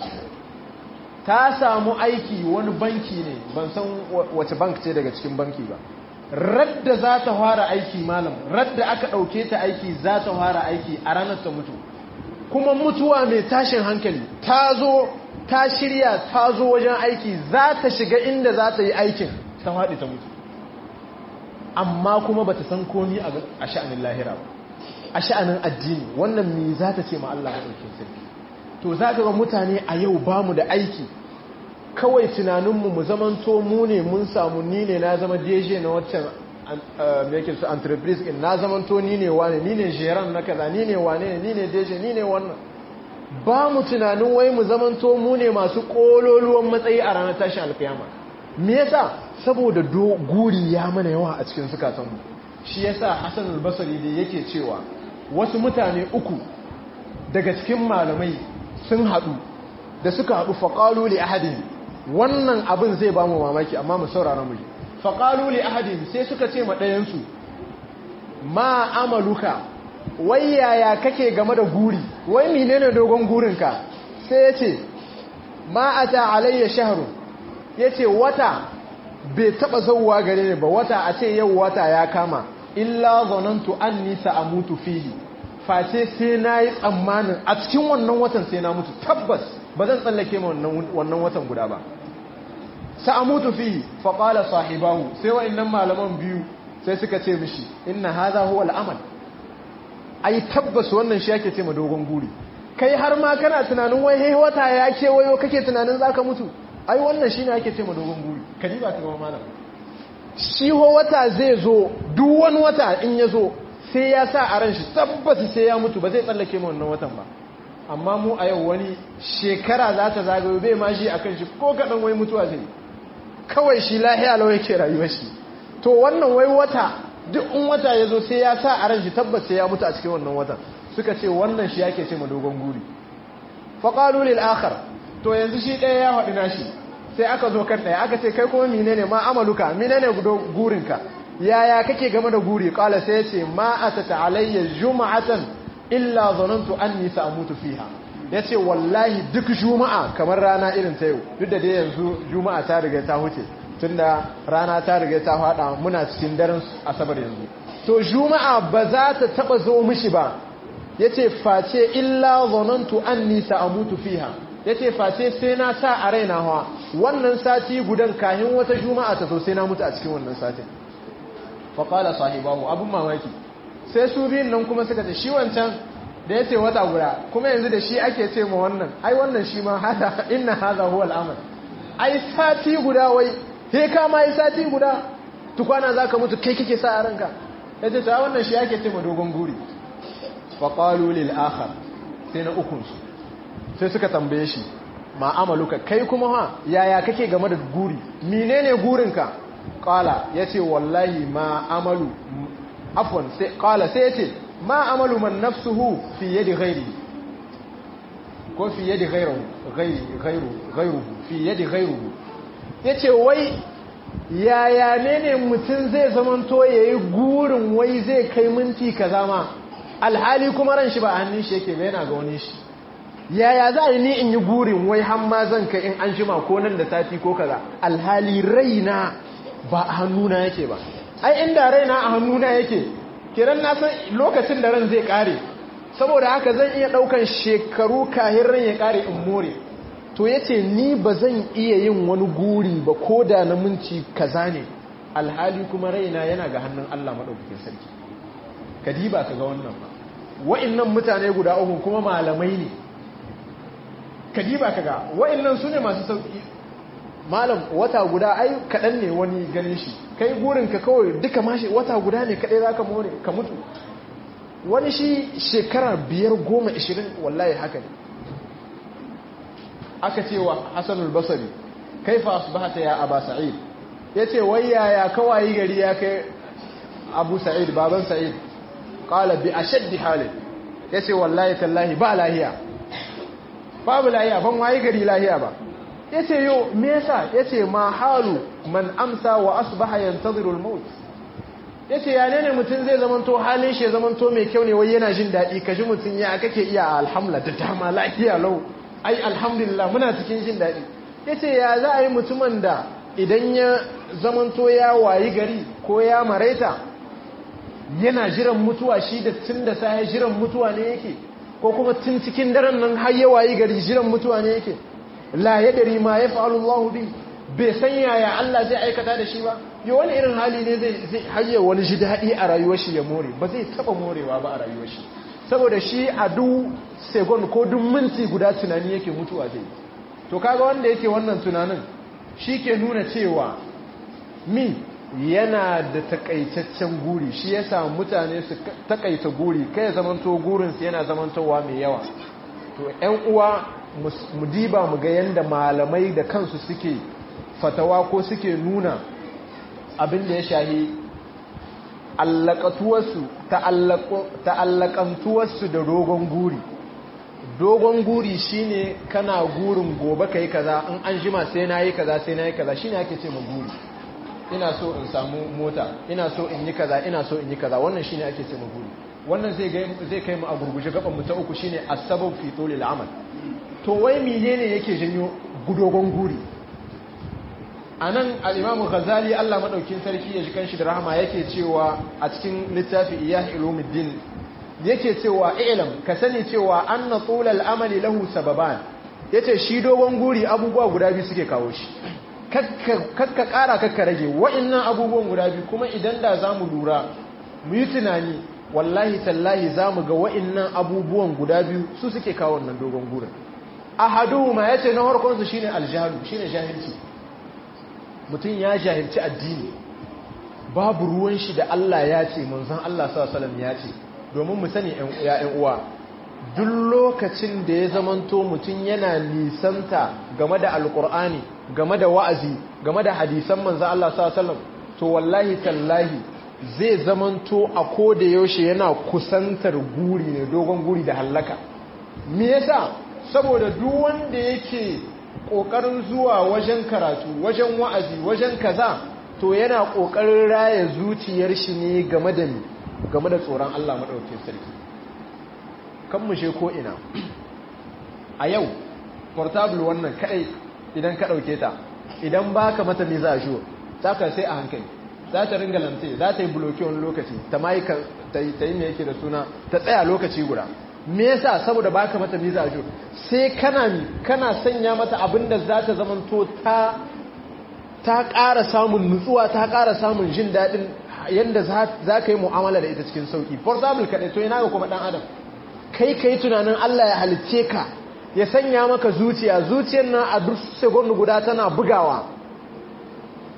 ta samu aiki wani banki ne ban san wace bank ce daga cikin banki ba radda za ta fara aiki malam radda aka ɗauke ta aiki za ta fara aiki a ranar ta mutu kuma mutuwa mai tashin hankali ta zo ta shirya ta zo wajen aiki za ta shiga inda za ta yi aikin ta haɗi ta mutu amma kuma ba ta san komi a sha'anin lahira ba a sha'anin addini wannan mi za ta ce ma Allah maɗaukin sarki to za ga mutane a yau ba mu da aiki kawai tunaninmu mu zamanto mu ne mun samu ni ne na zama deje na waccan mekin su entreprise in na zamanto ni ne wane ni ne jeran na kaza ni ne wane ni ne deje ni ne wannan ba mu tunanin wai mu zamanto mu ne masu kololuwan matsayi a ranar tashin alkiyama me yasa saboda guri ya mana yawa a cikin sukatanmu shi yasa Hassan al-Basri da yake cewa wasu mutane uku daga cikin malamai sun haɗu da suka haɗu faqalu li ahadin wannan abin zai ba mu mamaki amma mu saurara mu faqalu li ahadin sai suka ce ma ɗayan su ma amaluka wai yaya kake game da guri wai menene dogon gurinka sai ya ce ma ata alayya shahru yace wata bai taba zauwa gare ni ba wata a ce yau wata ya kama illa zanantu anni sa'amutu fihi face sai nayi tsammanin a cikin wannan watan sai na mutu tabbas ba zan tsallake ma wannan watan guda ba sa'amutu fihi fa qala sahibahu sai wa'annan malaman biyu sai suka ce mishi inna hadha huwa al-amal ai tabbas wannan shi yake ce ma dogon guri kai har ma kana tunanin wai hey wata ya kewayo kake tunanin zaka mutu ai wannan shine ake ce ma dogon guri kadi ba kuma malam shi ho wata zai zo duk wani wata in ya zo sai ya sa a ran shi tabbas sai ya mutu ba zai tsallake ma wannan watan ba amma mu a yau wani shekara za ta zagayo bai ma shi akan shi ko kaɗan wai mutuwa zai kawai shi lahiya lau yake rayuwar shi to wannan wai wata duk in wata ya zo sai ya sa a ran shi tabbas sai ya mutu a cikin wannan watan suka ce wannan shi yake ce ma dogon guri faƙalu lil akhar to yanzu shi ɗaya ya haɗu nashi sai aka zo kan ɗaya aka ce kai kuma menene ma amaluka menene gurinka yaya kake game da guri kala sai ya ce ma atata alayya juma'atan illa zanantu anni sa'mutu fiha yace wallahi duk juma'a kamar rana irin ta yau duk da dai yanzu juma'a ta riga ta huce tunda rana ta riga ta fada muna cikin daren asabar yanzu to juma'a ba za ta taba zo mishi ba yace face illa zanantu anni sa'mutu fiha yace face sai na sa a raina hawa wannan sati gudan kahin wata juma'a ta zo sai na mutu a cikin wannan satin fa qala sahibahu abun mamaki sai su biyun nan kuma suka ce shi wancan da yace wata guda kuma yanzu da shi ake ce ma wannan ai wannan shi ma hada inna hadha huwa al-amal ai sati guda wai he ka ma yi sati guda tukwana za ka mutu kai kake sa a ranka ya ce ta wannan shi ake ce ma dogon guri faƙalu lil akhar sai na ukunsu sai suka tambaye shi ma amaluka kai kuma ha yaya kake game da guri menene gurinka qala yace wallahi ma amalu afwan sai qala sai yace ma amalu man nafsuhu fi yadi ghairi ko fi yadi ghairu ghairu ghairu fi yadi ghairu yace wai yaya ne ne mutum zai zamanto yayi gurin wai zai kai minti kaza ma alhali kuma ran shi ba a hannun shi yake ba yana ga wani shi yaya za a yi ni in yi gurin wai hamma zan ka in an shima ko nan da sati ko kaza alhali raina ba a hannuna yake ba ai inda raina a hannuna yake kiran na san lokacin da ran zai kare saboda haka zan iya daukan shekaru kahin ran ya kare in more to yace ni ba zan iya yin wani guri ba ko da na minci kaza ne alhali kuma raina yana ga hannun Allah madaukakin sarki kadiba kaga wannan ba wa'annan mutane guda uku kuma malamai ne kadiba kaga wa'annan sune masu sauki malam wata guda ai kadan ne wani ganin shi kai gurin ka kawai duka mashi wata guda ne kadai zaka more ka mutu wani shi shekara biyar goma ishirin wallahi haka ne aka ce wa hasanul basari kaifa asbahata ya aba sa'id yace wai yaya kawai gari ya kai abu sa'id baban sa'id qala bi ashaddi halin yace wallahi tallahi ba lahiya babu lahiya ban waye gari lahiya ba yace yo me yasa yace ma halu man amsa wa asbaha yantaziru al-maut yace ya ne mutun zai zamanto halin shi zamanto mai kyau ne wai yana jin dadi kaji mutun ya kake iya alhamdulillah da dama lafiya lau ai alhamdulillah muna cikin jin dadi yace ya za a yi mutumin da idan ya zamanto ya wayi gari ko ya maraita yana jiran mutuwa shi da tun da sai jiran mutuwa ne yake ko kuma tun cikin daren nan har ya wayi gari jiran mutuwa ne yake la yadri ma yaf'alu Allahu bi bai san yaya Allah zai aikata da shi ba yo wani irin hali ne zai zai hayya wani ji dadi a rayuwar shi ya more ba zai taba morewa ba a rayuwar shi saboda shi a duk second ko duk minti guda tunani yake mutuwa zai to kaga wanda yake wannan tunanin shi ke nuna cewa mi yana da takaitaccen guri shi yasa mutane su takaita guri kai zamanto gurinsu yana zamantowa mai yawa to 'yan uwa mu diba mu ga yanda malamai da kansu suke fatawa ko suke nuna abin da ya shahi allakatuwarsu ta'allakantuwarsu da dogon guri dogon guri shine kana gurin gobe kai kaza in an jima sai na yi kaza sai na yi kaza shine ake ce ma guri ina so in samu mota ina so in yi kaza ina so in yi kaza wannan shine ake ce ma guri wannan zai zai kai mu a gurguje gaban mu ta uku shine asbab fi tulil amal to wai menene yake janyo gudogon guri anan al-imam ghazali Allah madaukin sarki ya ji kanshi da rahama yake cewa a cikin littafi iyah ulumuddin yake cewa ilam ka sani cewa anna tulal amali lahu sababan yace shi dogon guri abubuwa guda biyu suke kawo shi kakka kara kakka rage wa'annan abubuwan guda biyu kuma idan da zamu lura mu yi tunani wallahi tallahi zamu ga wa'annan abubuwan guda biyu su suke kawo wannan dogon gurin ahaduhuma yace na farkon su shine aljahalu shine jahilci mutum ya jahilci addini babu ruwan shi da Allah ya ce manzon Allah sallallahu alaihi wasallam ya ce domin mu sani ‘yan uwa duk lokacin da ya zamanto mutum yana nisanta game da alkur'ani game da wa'azi game da hadisan manzan Allah sallam to wallahi tallahi zai zamanto a koda yaushe yana kusantar guri ne dogon guri da hallaka me yasa saboda duk wanda yake kokarin zuwa wajen karatu wajen wa'azi wajen kaza to yana kokarin raya zuciyar shi ne game da ni game da tsoron Allah maɗaukin sarki kan mushe ko ina a yau portable wannan kaɗai idan ka ɗauke ta idan ba ka mata ne za a shiwo za ka sai a hankali za ta ringa lante za ta yi buloki wani lokaci ta ma ta yi mai yake da suna ta tsaya lokaci guda me yasa saboda ba ka mata ne za a shiwo sai kana kana sanya mata abin da za ta zamanto ta ta ƙara samun nutsuwa ta ƙara samun jin daɗin yadda za ka yi mu'amala da ita cikin sauki for example kaɗai to yana ga kuma ɗan adam kai ka yi tunanin Allah ya halicce ka ya sanya maka zuciya zuciyar nan a duk second guda tana bugawa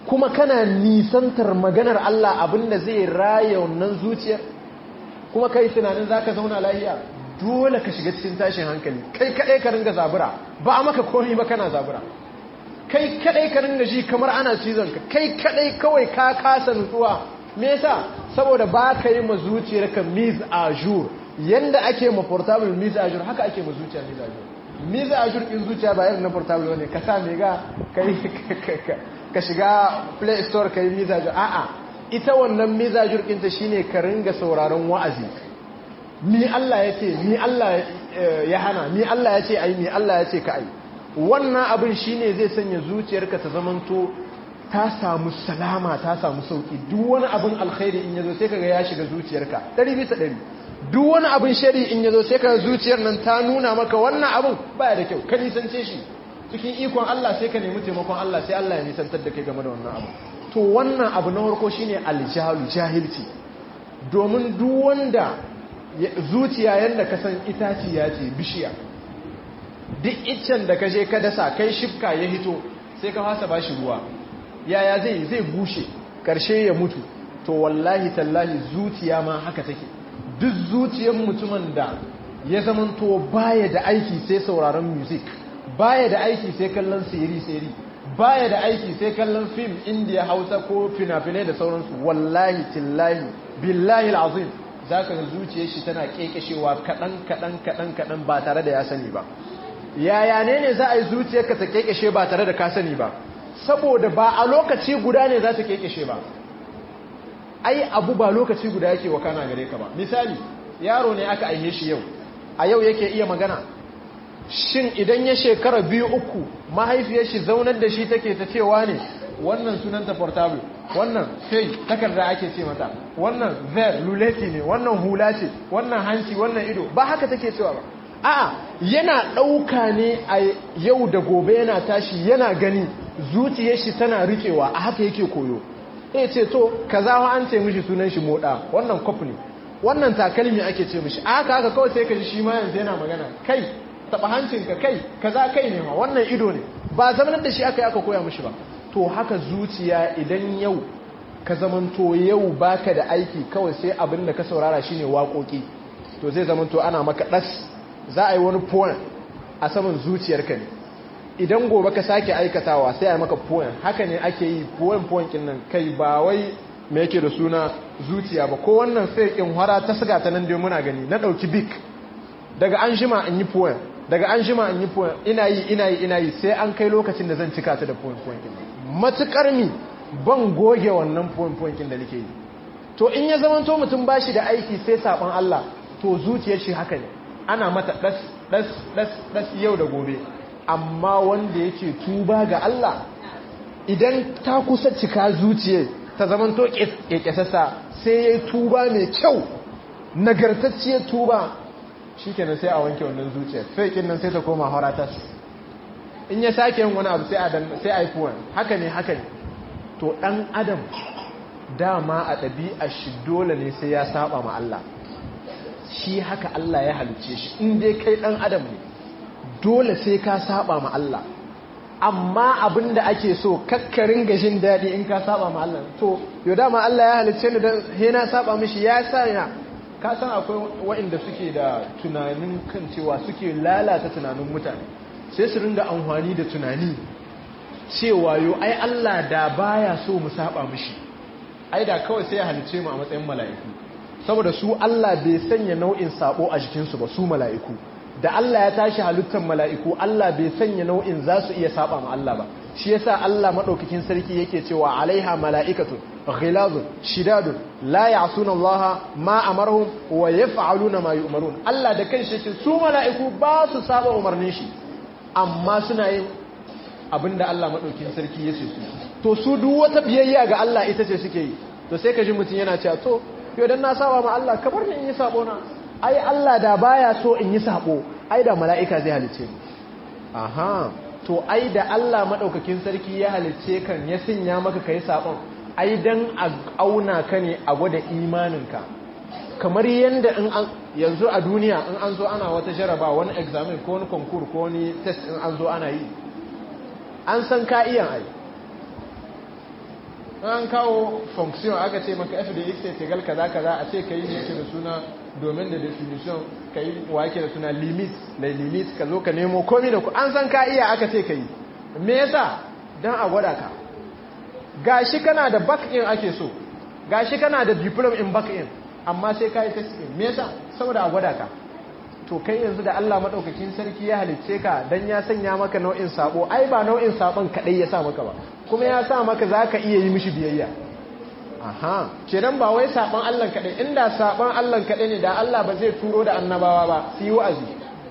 kuma kana nisantar maganar Allah abinda zai raya wannan zuciyar kuma kai tunanin zaka zauna lafiya dole ka shiga cikin tashin hankali kai kadai ka ringa zabura ba a maka komai ba kana zabura kai kadai ka ringa ji kamar ana cizon ka kai kadai kawai ka kasa nutsuwa me yasa saboda ba ka yi ma zuciyarka mise a jour yanda ake ma portable mise a jour haka ake ma zuciya mise a jour mise a jour din zuciya ba irin na portable ne ka sa me ga kai ka shiga play store kai mise a jour a'a ita wannan mise a jour din ta shine ka ringa sauraron wa'azi ni Allah ya ce ni Allah ya hana ni Allah ya ce ai ni Allah ya ce ka ai wannan abin shine zai sanya zuciyarka ta zamanto ta samu salama ta samu sauki duk wani abin alkhairi in yazo sai kaga ya shiga zuciyarka 100 bisa 100 duk wani abin shari in yazo sai kaga zuciyar nan ta nuna maka wannan abin baya da kyau ka nisance shi cikin ikon Allah sai ka nemi taimakon Allah sai Allah ya nisantar da kai game da wannan abu to wannan abu na farko shine aljahalu jahilci domin duk wanda zuciya yanda ka san itaciya ce bishiya duk iccen da ka je ka dasa kai shifka ya hito sai ka fasa bashi ruwa yaya zai zai bushe karshe ya mutu to wallahi tallahi zuciya ma haka take duk zuciyar mutumin da ya zamanto baya da aiki sai sauraron music baya da aiki sai kallon siri siri baya da aiki sai kallon film indiya hausa ko fina-finai da sauransu wallahi tillahi billahi al'azim za ka zuciyar shi tana kekeshewa kaɗan kaɗan kaɗan kaɗan ba tare da ya sani ba yaya ne ne za a yi zuciyarka ta kekeshe ba tare da ka sani ba saboda ba a lokaci guda ne za ta kekeshe ba ai abu ba lokaci guda yake wa kana gare ka ba misali yaro ne aka aihe shi yau a yau yake iya magana shin idan ya shekara biyu uku mahaifiyar shi zaunar da shi take ta cewa ne wannan sunanta portable wannan fai takarda ake ce mata wannan ver luleti ne wannan hula ce wannan hanci wannan ido ba haka take cewa ba a'a yana ɗauka ne a yau da gobe yana tashi yana gani zuciyar shi tana rikewa a haka yake koyo ya ce to kaza wa an ce mishi sunan shi moda wannan kwaf ne wannan takalmi ake ce mishi a haka haka kawai sai ka ji shi ma yanzu yana magana kai taba hancinka kai kaza kai ne ma wannan ido ne ba zamanar da shi aka yi aka koya mishi ba to haka zuciya idan yau ka zamanto yau baka da aiki kawai sai abin da ka saurara shine waƙoƙi to zai zamanto ana maka ɗas za a yi wani poem a saman zuciyarka ne idan gobe ka sake aikatawa sai a yi maka poem haka ne ake yi poem poem kin nan kai ba wai me yake da suna zuciya ba ko wannan sai in hara ta siga ta nan dai muna gani na ɗauki bik daga an jima in yi poem daga an jima in yi poem ina yi ina yi ina yi sai an kai lokacin da zan cika ta da poem poem kin matukar mi ban goge wannan poem poem kin da nake yi to in ya zama to mutum bashi da aiki sai saban Allah to zuciyar shi haka ne ana mata das das das das yau da gobe amma wanda yake tuba ga Allah idan ta kusa cika zuciyar ta zama to kekesasa sai yayi tuba mai kyau nagartacciyar tuba shikenan sai a wanke wannan zuciyar faikin nan sai ta koma horatas in ya sake yin wani abu sai a sai a yi haka ne haka ne to dan adam dama a ɗabi'a shi dole ne sai ya saba ma Allah shi haka Allah ya halice shi in dai kai ɗan adam ne dole sai ka saba ma Allah amma abinda ake so kakkarin gashin daɗi in ka saba ma Allah to yau dama Allah ya halice ni don he na saba mishi ya sa ya ka san akwai waɗanda suke da tunanin kan cewa suke lalata tunanin mutane sai su ringa amfani da tunani cewa yo ai Allah da baya so mu saba mishi ai da kawai sai ya halice mu a matsayin mala'iku saboda su Allah bai sanya nau'in sabo a jikinsu ba su mala'iku da Allah ya tashi halittar mala'iku Allah bai sanya nau'in za su iya saba ma Allah ba shi yasa Allah madaukakin sarki yake cewa alaiha mala'ikatu ghilazun shidadun la ya'suna Allah ma amarhum wa yaf'aluna ma yu'marun Allah da kanshi yake su mala'iku ba su saba umarnin shi amma suna yin abinda Allah madaukakin sarki yake su to su duk wata biyayya ga Allah ita ce suke yi to sai ka ji mutum yana cewa to yau dan na saba ma Allah kamar ni in yi sabo na ai Allah da baya so in yi sabo ai da mala'ika zai halice ni aha to ai da Allah madaukakin sarki ya halice kan ya sinya maka kai sabon ai dan a auna ka ne a gwada imaninka kamar yanda in an yanzu a duniya in an zo ana wata jaraba wani examen ko wani konkur ko wani test in an zo ana yi an san ka iya ai an kawo function aka ce maka f da x egal kaza kaza a ce kai ne yake da suna domin da definition kai wake da suna limit da limit ka zo ka nemo komai da ku an san ka iya aka ce kai me yasa dan a gwada ka gashi kana da back in ake so gashi kana da diploma in back in amma sai ka yi test in me yasa saboda a gwada ka to kai yanzu da Allah madaukakin sarki ya halicce ka dan ya sanya maka nau'in sabo ai ba nau'in sabon kadai ya sa maka ba kuma ya sa maka zaka iya yi mishi biyayya aha kenan ba wai sabon Allah kadai inda sabon Allah kadai ne da Allah ba zai turo da annabawa ba su yi wa'azi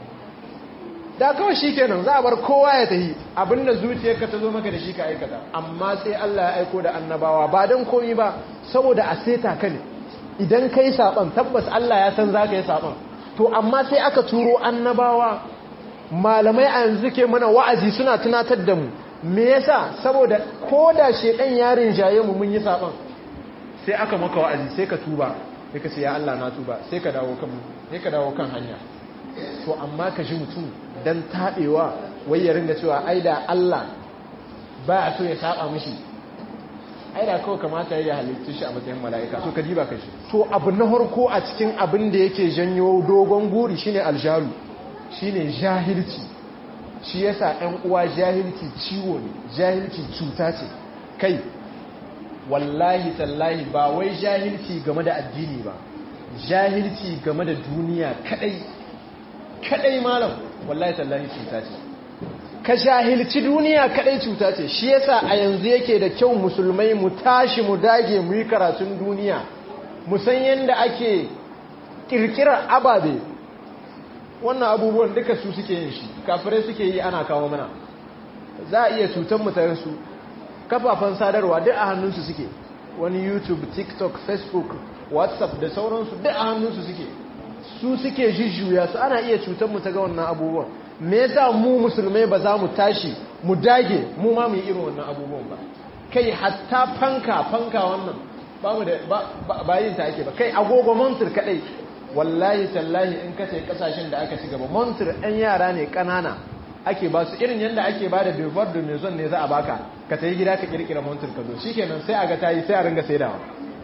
da kawai shikenan za a bar kowa ya tafi abinda zuciyarka ta zo maka da shi ka aikata amma sai Allah ya aiko da annabawa ba dan komai ba saboda a seta ka ne idan kai sabon tabbas Allah ya san zaka yi sabon to amma sai aka turo annabawa malamai a yanzu ke mana wa'azi suna tunatar da mu me yasa saboda ko da shedan yarin jaye mu mun yi saban sai aka maka wa'azi sai ka tuba sai ka ce ya Allah na tuba sai ka dawo kan sai ka dawo kan hanya to amma ka ji mutum dan tabewa wai ya ringa cewa ai da Allah ba so ya saba mishi ai da kawai kamata ya halittu shi a matsayin mala'ika so ka diba ka shi to abu na harko a cikin abin da yake janyo dogon guri shine aljalu shine jahilci shi yasa ɗan uwa jahilci ciwo ne jahilci cuta ce kai wallahi tallahi ba wai jahilci game da addini ba jahilci game da duniya kadai kadai malam wallahi tallahi cuta ce ka jahilci duniya kadai cuta ce shi yasa a yanzu yake da kyau musulmai mu tashi mu dage mu yi karatun duniya mu san yadda ake kirkirar ababe wannan abubuwan duka su suke yin shi kafirai suke yi ana kawo mana za a iya cutar mu tare su kafafen sadarwa duk a hannunsu suke wani youtube tiktok facebook whatsapp da sauransu duk a hannunsu suke su suke jujjuya su ana iya cutar mu ta ga wannan abubuwan me yasa mu musulmai ba za mu tashi mu dage mu ma mu yi irin wannan abubuwan ba kai hatta fanka fanka wannan ba mu da ba yin ta ake ba kai agogo montur kadai wallahi tallahi in kace kasashen da aka ci gaba montur ɗan yara ne ƙanana ake ba su irin yadda ake ba da devoir de maison ne za a baka ka tayi gida ka kirkira montur ka zo shikenan sai a ga tayi sai a ringa saidawa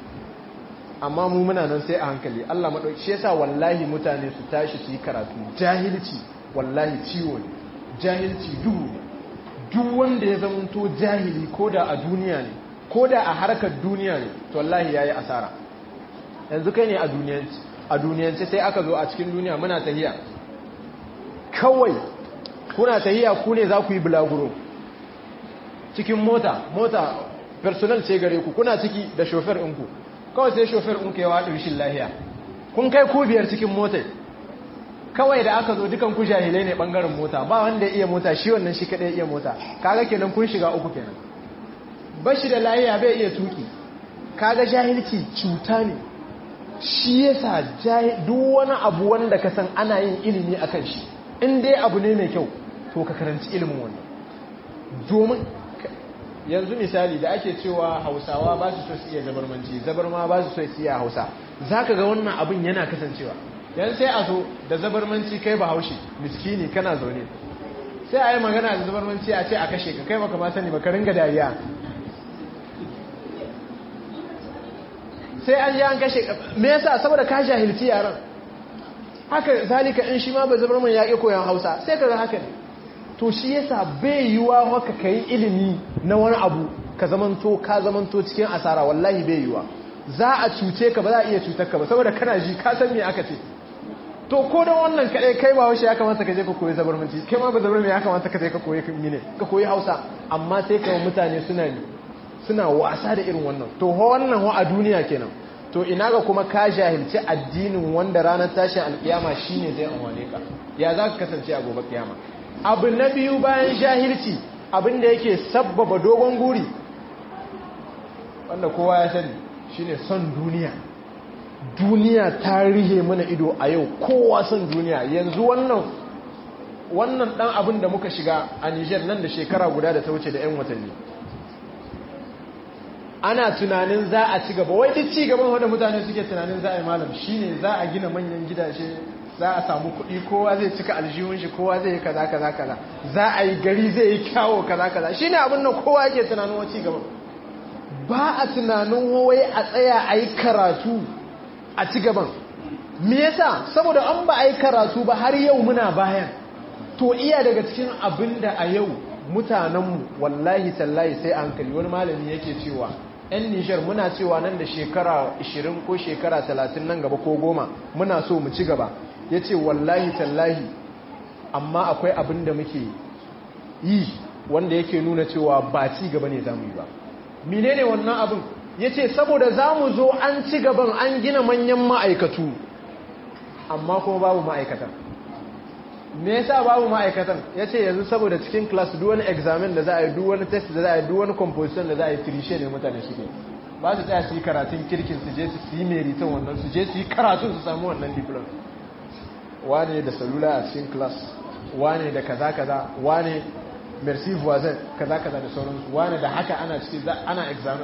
amma mu muna nan sai a hankali Allah madauki shi yasa wallahi mutane su tashi su yi karatu jahilci wallahi ciwo ne jahilci duhu ne duk wanda ya zamanto jahili ko da a duniya ne ko da a harkar duniya ne to wallahi yayi asara yanzu kai ne a duniyanci a duniyance sai aka zo a cikin duniya muna tahiya kawai kuna tahiya ku ne za ku yi bulaguro cikin mota mota personal ce gare ku kuna ciki da shofar ɗinku kawai sai shofar ɗinku ya waɗin shi lahiya kun kai ku biyar cikin motar kawai da aka zo dukan ku jahilai ne ɓangaren mota ba wanda ya iya mota shi wannan shi kaɗai iya mota kaga kenan kun shiga uku kenan bashi da lahiya bai iya tuki kaga jahilci cuta ne shi yasa duk wani abu wanda ka san ana yin ilimi a kan shi in dai abu ne mai kyau to ka karanci ilimin wannan domin yanzu misali da ake cewa hausawa ba su so su iya zabarmanci zabarma ba su so su iya hausa za ka ga wannan abin yana kasancewa yan sai a so da zabarmanci kai ba haushi miskini kana zaune sai a yi magana da zabarmanci a ce a kashe ka kai baka ma sani baka ringa dariya sai an yi an kashe me yasa saboda ka jahilci yaran haka zalika in shi ma ba zabar man yaƙi koyon hausa sai ka ga haka ne to shi yasa bai yiwa maka ka yi ilimi na wani abu ka zamanto ka zamanto cikin asara wallahi bai yiwa za a cuce ka ba za a iya cutar ka ba saboda kana ji ka san me aka ce to ko da wannan kaɗai kai ba haushe ya kamata ka je ka koyi zabarmanci kai ma ba zabar ya kamata ka je ka koyi mine ka koyi hausa amma sai ka mutane suna suna wasa da irin wannan to wannan wa a duniya kenan to ina ga kuma ka jahilci addinin wanda ranar tashin alkiyama shine zai amwane ka ya za ka kasance a gobe kiyama abu na biyu bayan jahilci abin da yake sabbaba dogon guri wanda kowa ya sani shine son duniya duniya ta rihe mana ido a yau kowa son duniya yanzu wannan wannan dan abin da muka shiga a Niger nan da shekara guda da ta wuce da 'yan watanni ana tunanin za a ci gaba wai duk ci gaban wanda mutane suke tunanin za a yi malam shine za a gina manyan gidaje za a samu kuɗi kowa zai cika aljihun shi kowa zai yi kaza kaza kaza za a yi gari zai yi kyawo kaza kaza shine abin nan kowa yake tunanin wa ci gaban ba a tunanin wai a tsaya a yi karatu a ci gaban me yasa saboda an ba a yi karatu ba har yau muna bayan to iya daga cikin abin da a yau mutanenmu wallahi tallahi sai hankali wani malami yake cewa 'yan nishar muna cewa nan da shekara 20 ko shekara 30 nan gaba ko goma muna so mu ci gaba ya ce wallahi tallahi amma akwai abin da muke yi wanda yake nuna cewa ba ci gaba ne za mu yi ba menene wannan abin ya ce saboda za mu zo an ci gaban an gina manyan ma'aikatu amma kuma babu ma'aikatan me yasa babu ma'aikatan ya ce yanzu saboda cikin class duk wani examen da za a yi duk wani test da za a yi duk wani composition da za a yi firishe ne mutane suke ba su tsaya su yi karatun kirkin su je su yi meritan wannan su je su yi karatun su samu wannan diploma wane da salula a cikin class wane da kaza kaza wane merci voisin kaza kaza da sauransu wane da haka ana ciki ana examen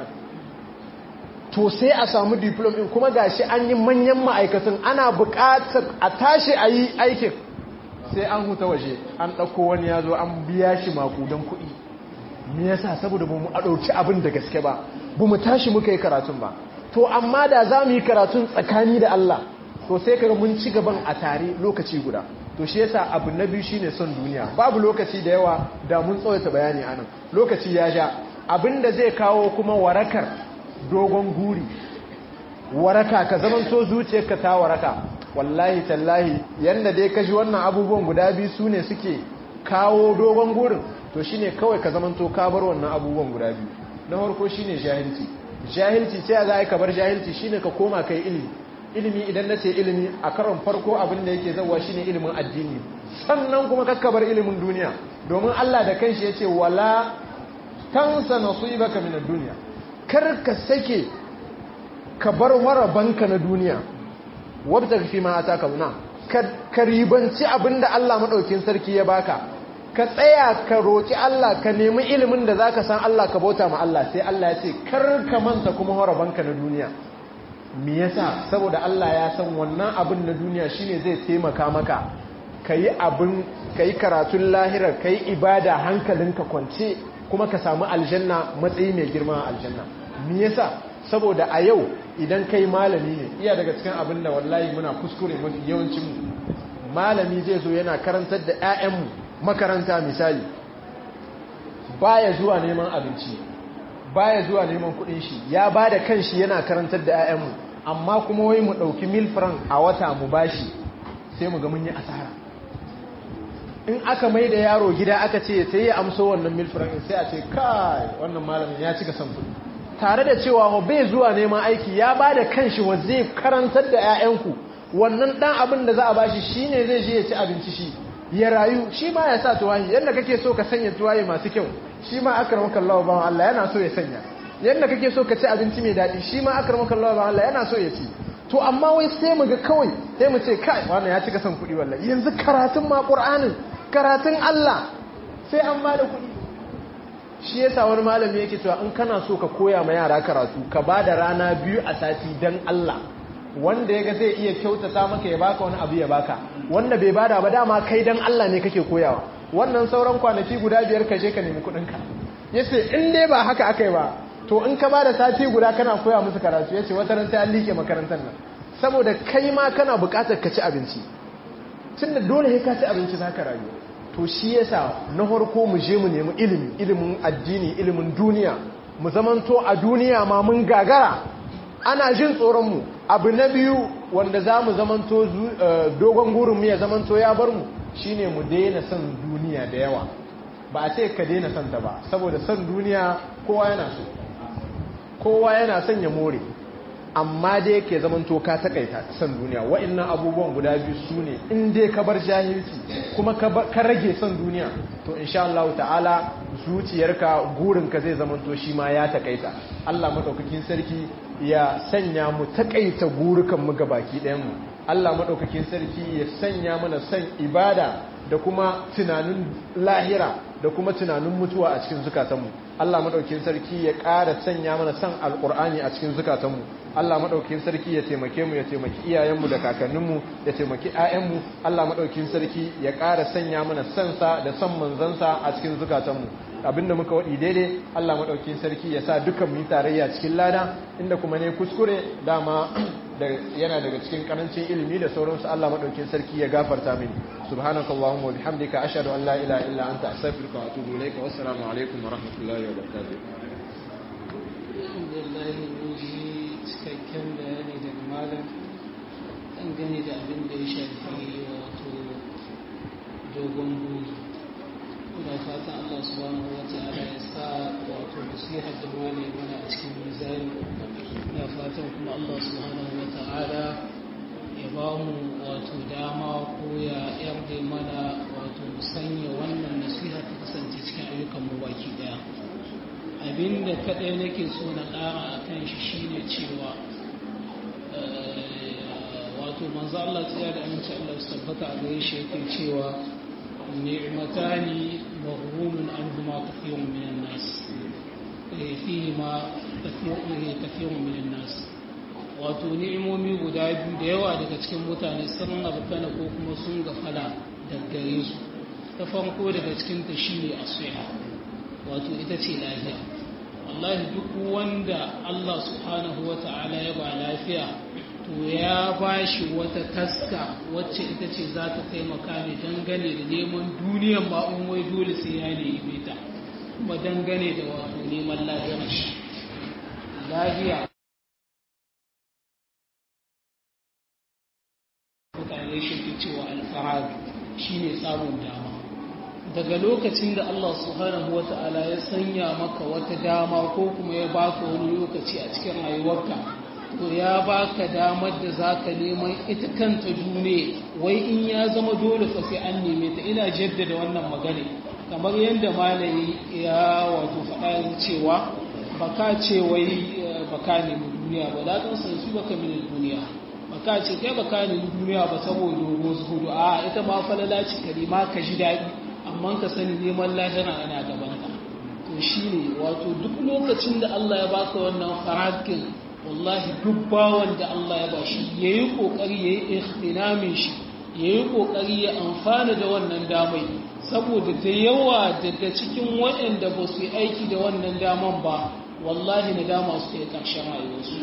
to sai a samu diploma din kuma gashi an yi manyan ma'aikatan ana buƙatar a tashi a yi aikin sai an huta waje an ɗauko wani ya zo an biya shi makudan kuɗi me yasa saboda ba mu a ɗauki abin da gaske ba ba mu tashi muka yi karatun ba to amma da za mu yi karatun tsakani da Allah to sai kaga mun ci gaban a tare lokaci guda to shi yasa abu na biyu shine son duniya babu lokaci da yawa da mun tsawaita bayani anan lokaci ya ja abinda zai kawo kuma warakar dogon guri waraka ka zaman so zuciyarka ta waraka wallahi tallahi yanda dai kaji wannan abubuwan guda biyu su ne suke kawo dogon gurin to shine kawai ka zaman to ka bar wannan abubuwan guda biyu na farko shine jahilci jahilci sai za ka bar jahilci shine ka koma kai ilimi ilimi idan na ce ilimi a karon farko abin da yake zauwa shine ilimin addini sannan kuma kakkabar ilimin duniya domin Allah da kanshi yace wala tansa nasibaka minad dunya kar ka sake ka bar warabanka na duniya wabta fi ma ataka na ka ribanci abinda Allah madaukin sarki ya baka ka tsaya ka roki Allah ka nemi ilimin da zaka san Allah ka bauta ma Allah sai Allah ya ce kar ka manta kuma warabanka na duniya me yasa saboda Allah ya san wannan abin na duniya shine zai taimaka maka kayi abin kayi karatun lahira kayi ibada hankalinka kwance kuma ka samu aljanna matsayi mai girma a aljanna me yasa saboda a yau idan kai malami ne iya daga cikin abin da wallahi muna kuskure mafi yawancin mu malami zai zo yana karantar da 'ya'yanmu makaranta misali baya zuwa neman abinci baya zuwa neman kudin shi ya ba da kanshi yana karantar da 'ya'yanmu amma kuma wai mu ɗauki mil franc a wata mu bashi sai mu ga mun yi asara in aka mai da yaro gida aka ce sai ya amso wannan mil franc sai a ce kai wannan malamin ya cika son kudi tare da cewa bai zuwa neman aiki ya ba da kanshi wa zai karantar da 'ya'yanku wannan dan abin da za a bashi shine zai je ya ci abinci shi ya rayu shi ma ya sa tuwahi yadda kake so ka sanya tuwahi masu kyau shi ma akramaka Allah ba Allah yana so ya sanya yadda kake so ka ci abinci mai daɗi shi ma akramaka Allah ba Allah yana so ya ci to amma wai sai mu ga kawai sai mu ce kai wannan ya cika son kuɗi wallahi yanzu karatun ma Qur'anin karatun Allah sai an ba da kuɗi shi yasa wani malami yake cewa in kana so ka koya ma yara karatu ka ba da rana biyu a sati dan Allah wanda ya ga zai iya kyautata maka ya baka wani abu ya baka wanda bai bada ba dama kai dan Allah ne kake koyawa wannan sauran kwanaki guda biyar ka je ka nemi kudinka yace in dai ba haka akai ba to in ka bada sati guda kana koya musu karatu yace wata ran sai an like makarantar nan saboda kai ma kana buƙatar ka ci abinci tunda dole sai ka ci abinci zaka rayu to shi yasa na farko mu je mu nemi ilimi ilimin addini ilimin duniya mu zamanto a duniya ma mun gagara ana jin tsoron mu abu na biyu wanda za mu zamanto dogon gurinmu ya zamanto ya bar mu shine mu daina son duniya da yawa ba a ce ka daina son ta ba saboda son duniya kowa yana so kowa yana son ya more amma dai ke zamanto ka takaita son duniya wa'annan abubuwan guda biyu su ne in dai ka bar jahilci kuma ka rage son duniya to insha Allah ta'ala zuciyarka gurinka zai zamanto shi ma ya takaita Allah madaukakin sarki ya sanya mu takaita gurukan mu baki ɗayan mu Allah madaukakin sarki ya sanya mana son ibada da kuma tunanin lahira da kuma tunanin mutuwa a cikin zukatanmu Allah madaukakin sarki ya ƙara sanya mana san alqur'ani a cikin zukatanmu Allah madaukakin sarki ya taimake mu ya taimaki iyayenmu da kakanninmu ya taimaki ƴaƴanmu Allah madaukakin sarki ya ƙara sanya mana sansa da san manzansa a cikin zukatanmu abinda muka waɗi daidai Allah maɗaukin sarki ya sa dukan mu tarayya cikin lada inda kuma ne kuskure dama yana daga cikin karancin ilimi da sauransu Allah maɗaukin sarki ya gafarta mini subhanaka allahumma wa bihamdika ashhadu an la ilaha illa anta astaghfiruka wa atubu ilayka wa assalamu alaikum wa rahmatullahi wa barakatuh alhamdulillah mun ji cikakken bayani daga malam dangane da abin da ya shafi wato dogon buri ina fatan Allah subhanahu wa ta'ala ya sa wato nasiha da wani mana a cikin mizani ina fatan kuma Allah subhanahu wa ta'ala ya ba mu wato dama ko ya yarda mana wato sanya wannan nasiha ta kasance cikin ayyukan mu baki daya abinda kadai nake so na ƙara a kan shi shine cewa wato manzo Allah tsaya da aminci Allah su tabbata a gare shi yake cewa ni'matani maghrumun anhuma kathirun minan nas fihima kathirun minan nas wato ni'imomi guda biyu da yawa daga cikin mutane sun rabkana ko kuma sun gafala daggare su ta farko daga cikin ta shine asiha wato ita ce lafiya wallahi duk wanda Allah subhanahu wata'ala ya ba lafiya to ya ba shi wata taska wacce ita ce za ta taimaka ne dangane da neman duniyan ba in wai dole sai ya nemi ta kuma dangane da wato neman lafiyar shi lafiya mutane shi ke cewa alfarag shine samun dama daga lokacin da Allah subhanahu wata'ala ya sanya maka wata dama ko kuma ya baka wani lokaci a cikin rayuwarka to ya baka damar da zaka neman ita kanta dune wai in ya zama dole fa sai an neme ta ina jaddada wannan magana kamar yadda malami ya wato faɗa cewa baka ce wai baka nemi duniya ba da kan san su baka mini duniya baka ce kai baka nemi duniya ba saboda dogo zuhudu a ita ma falala ce kalima ka ji daɗi amma ka sani neman lahira ana gaban ka to shine wato duk lokacin da Allah ya baka wannan farakin wallahi duk bawan da Allah ya ba shi ya yi ƙoƙari ya yi ikhtinamin shi ya yi ƙoƙari ya amfana da wannan damai saboda da yawa daga cikin waɗanda ba su yi aiki da wannan daman ba wallahi na dama su kai ƙarshen rayuwarsu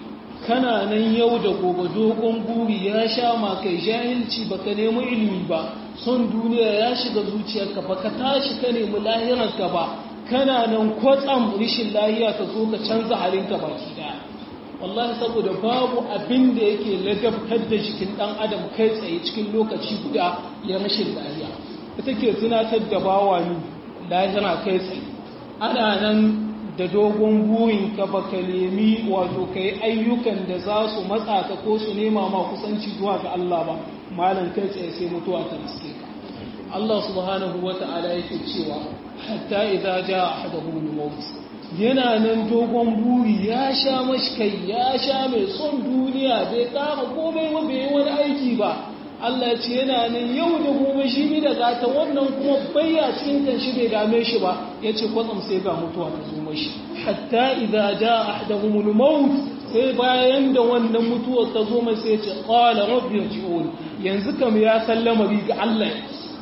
kana nan yau da gobe dogon buri ya sha ma kai jahilci baka nemi ilimi ba son duniya ya shiga zuciyarka baka tashi ka nemi lahirarka ba kana nan kwatsam rishin lahiya ka zo ka canza halinka baki daya wallahi saboda babu abin da yake ladabtar da jikin dan adam kai tsaye cikin lokaci guda ya rashin lahiya ita ke tunatar da bawa ni lahira kai tsaye ana nan da dogon burin ka baka nemi wato kai ayyukan da za su matsa ka ko su nema ma kusanci zuwa ga Allah ba malam kai tsaye sai mutuwa ta riske ka Allah subhanahu wata'ala yake cewa hatta idza jaa ahaduhum al-maut yana nan dogon buri ya sha mashi kai ya sha mai son duniya bai kama komai ba bai wani aiki ba Allah ce yana nan yau da gobe shi bi da gata wannan kuma bayya cikin kan shi bai dame shi ba yace kwatsam sai ga mutuwa ta zo mashi hatta idza jaa ahaduhumul maut sai bayan da wannan mutuwar ta zo mai sai ce qala rabbi irji'un yanzu kam ya sallama ga Allah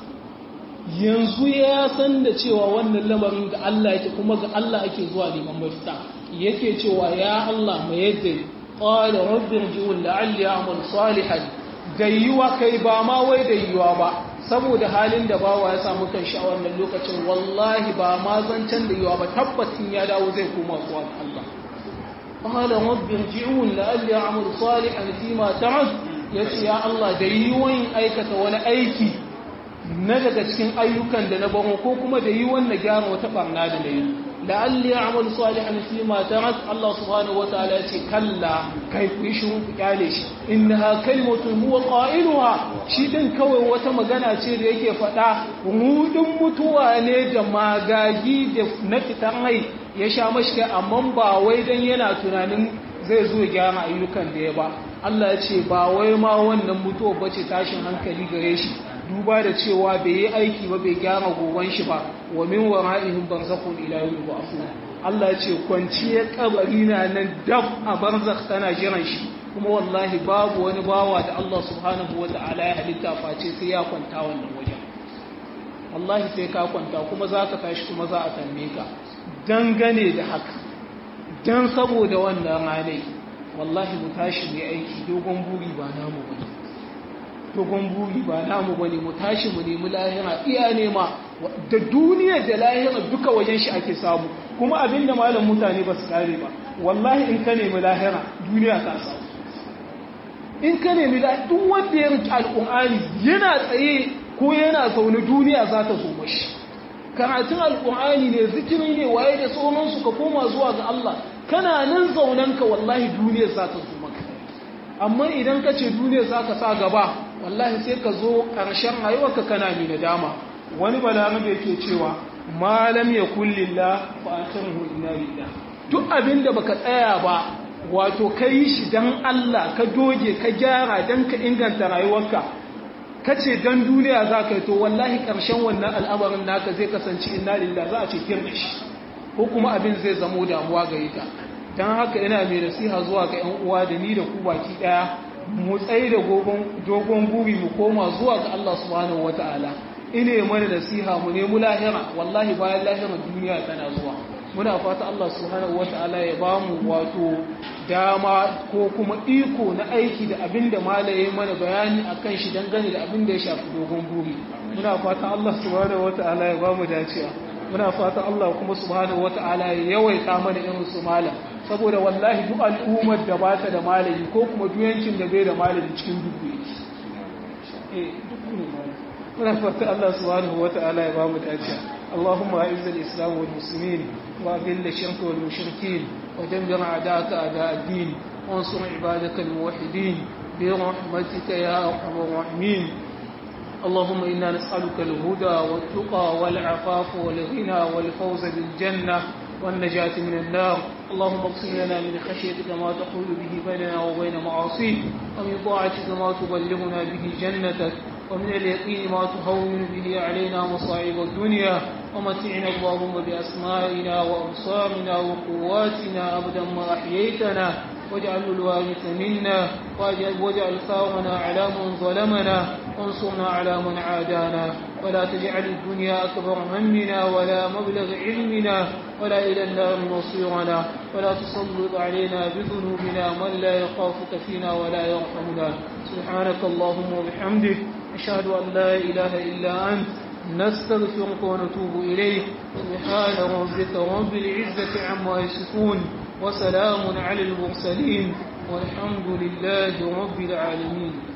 yanzu ya san da cewa wannan lamarin ga Allah yake kuma ga Allah ake zuwa neman mafita yake cewa ya Allah mai yadda qala rabbi irji'un la'alli a'mal salihan gayyuwa kai ba ma wai da yiwa ba saboda halin da bawa ya samu kan shi a wannan lokacin wallahi ba ma zancen da yiwa ba tabbatin ya dawo zai koma zuwa ga Allah qala rabbi irji'un la'alli a'mal salihan fima ta'ad yace ya Allah da yiwon aikata wani aiki na daga cikin ayyukan da na baro ko kuma da yi wannan gyara wata barna da na yi la'alli a'mal salihan fi ma tarak Allah subhanahu wa ta'ala ya ce kalla kai ku yi shiru ku kyale shi innaha kalimatun huwa qailuha shi din kawai wata magana ce da yake faɗa rudin mutuwa ne da magagi da na fitan rai ya sha mashi kai amma ba wai dan yana tunanin zai zo gyara ayyukan da ya ba Allah ya ce ba wai ma wannan mutuwa bace tashin hankali gare shi duba da cewa bai yi aiki ba bai gyara goban shi ba wa min wara'ihim barzakhun ila yawmi ba'thun Allah ya ce kwanciyar kabari na nan dab a barzakh tana jiran shi kuma wallahi babu wani bawa da Allah subhanahu wata'ala ya halitta face sai ya kwanta wannan wajen wallahi sai ka kwanta kuma za ka tashi kuma za a tambaye ka dangane da haka dan saboda wannan ranai wallahi mu tashi mu aiki dogon buri ba namu bane dogon buri ba namu bane mu tashi mu nemi lahira iya nema da duniya da lahira duka wajen shi ake samu kuma abinda malam mutane ba su kare ba wallahi in ka nemi lahira duniya ka samu in ka nemi lahira duk wanda ya rike alƙur'ani yana tsaye ko yana zaune duniya za ta zo mashi karatun alƙur'ani ne zikiri ne waye da sauransu ka koma zuwa ga Allah kana nan zaunanka wallahi duniya za ta zo maka amma idan ka ce duniya za ka sa gaba wallahi sai ka zo ƙarshen rayuwarka kana mai nadama wani balarabe ke cewa malam ya kullilla fa akhiruhu inna lillah duk abinda baka tsaya ba wato kai shi dan Allah ka doge ka gyara dan ka inganta rayuwarka kace dan duniya za ka yi to wallahi ƙarshen wannan al'amarin naka zai kasance inna lillah za a ce kirda shi ko kuma abin zai zamo damuwa gare ka dan haka ina mai nasiha zuwa ga ƴan uwa da ni da ku baki daya mu tsaye da dogon guri mu koma zuwa ga Allah subhanahu wata'ala ine mana nasiha mu nemi lahira wallahi bayan lahira duniya tana zuwa muna fata Allah subhanahu wata'ala ya ba mu wato dama ko kuma iko na aiki da abin da malaye mana bayani akan shi dangane da abin da ya shafi dogon guri muna fata Allah subhanahu wata'ala ya ba mu dacewa muna fata Allah kuma subhanahu wata'ala ya yawaita mana irin su malam saboda wallahi duk al'ummar da ba ta da malami ko kuma duyancin da bai da malami cikin dubu yake eh duk ne malami muna fata Allah subhanahu wata'ala ya ba mu dacewa اللهم أعز الإسلام والمسلمين وأذل الشرك والمشركين ودمر أعداءك أعداء الدين وانصر عبادك الموحدين برحمتك يا أرحم الراحمين اللهم إنا نسألك الهدى والتقى والعفاف والغنى والفوز بالجنة والنجاة من النار اللهم اقسم لنا من خشيتك ما تقول به بيننا وبين معاصيك ومن طاعتك ما تبلغنا به جنتك ومن اليقين ما تهون به علينا مصائب الدنيا ومتعنا اللهم بأسمائنا وأبصارنا وقواتنا أبدا ما أحييتنا واجعل الوارث منا واجعل ثارنا على من ظلمنا وانصرنا على من عادانا ولا تجعل الدنيا أكبر همنا ولا مبلغ علمنا ولا إلى النار مصيرنا ولا تسلط علينا بذنوبنا من لا يخافك فينا ولا يرحمنا سبحانك اللهم وبحمدك أشهد أن لا إله إلا أنت نستغفرك ونتوب إليك سبحان ربك رب العزة عما يصفون وسلام على المرسلين والحمد لله رب العالمين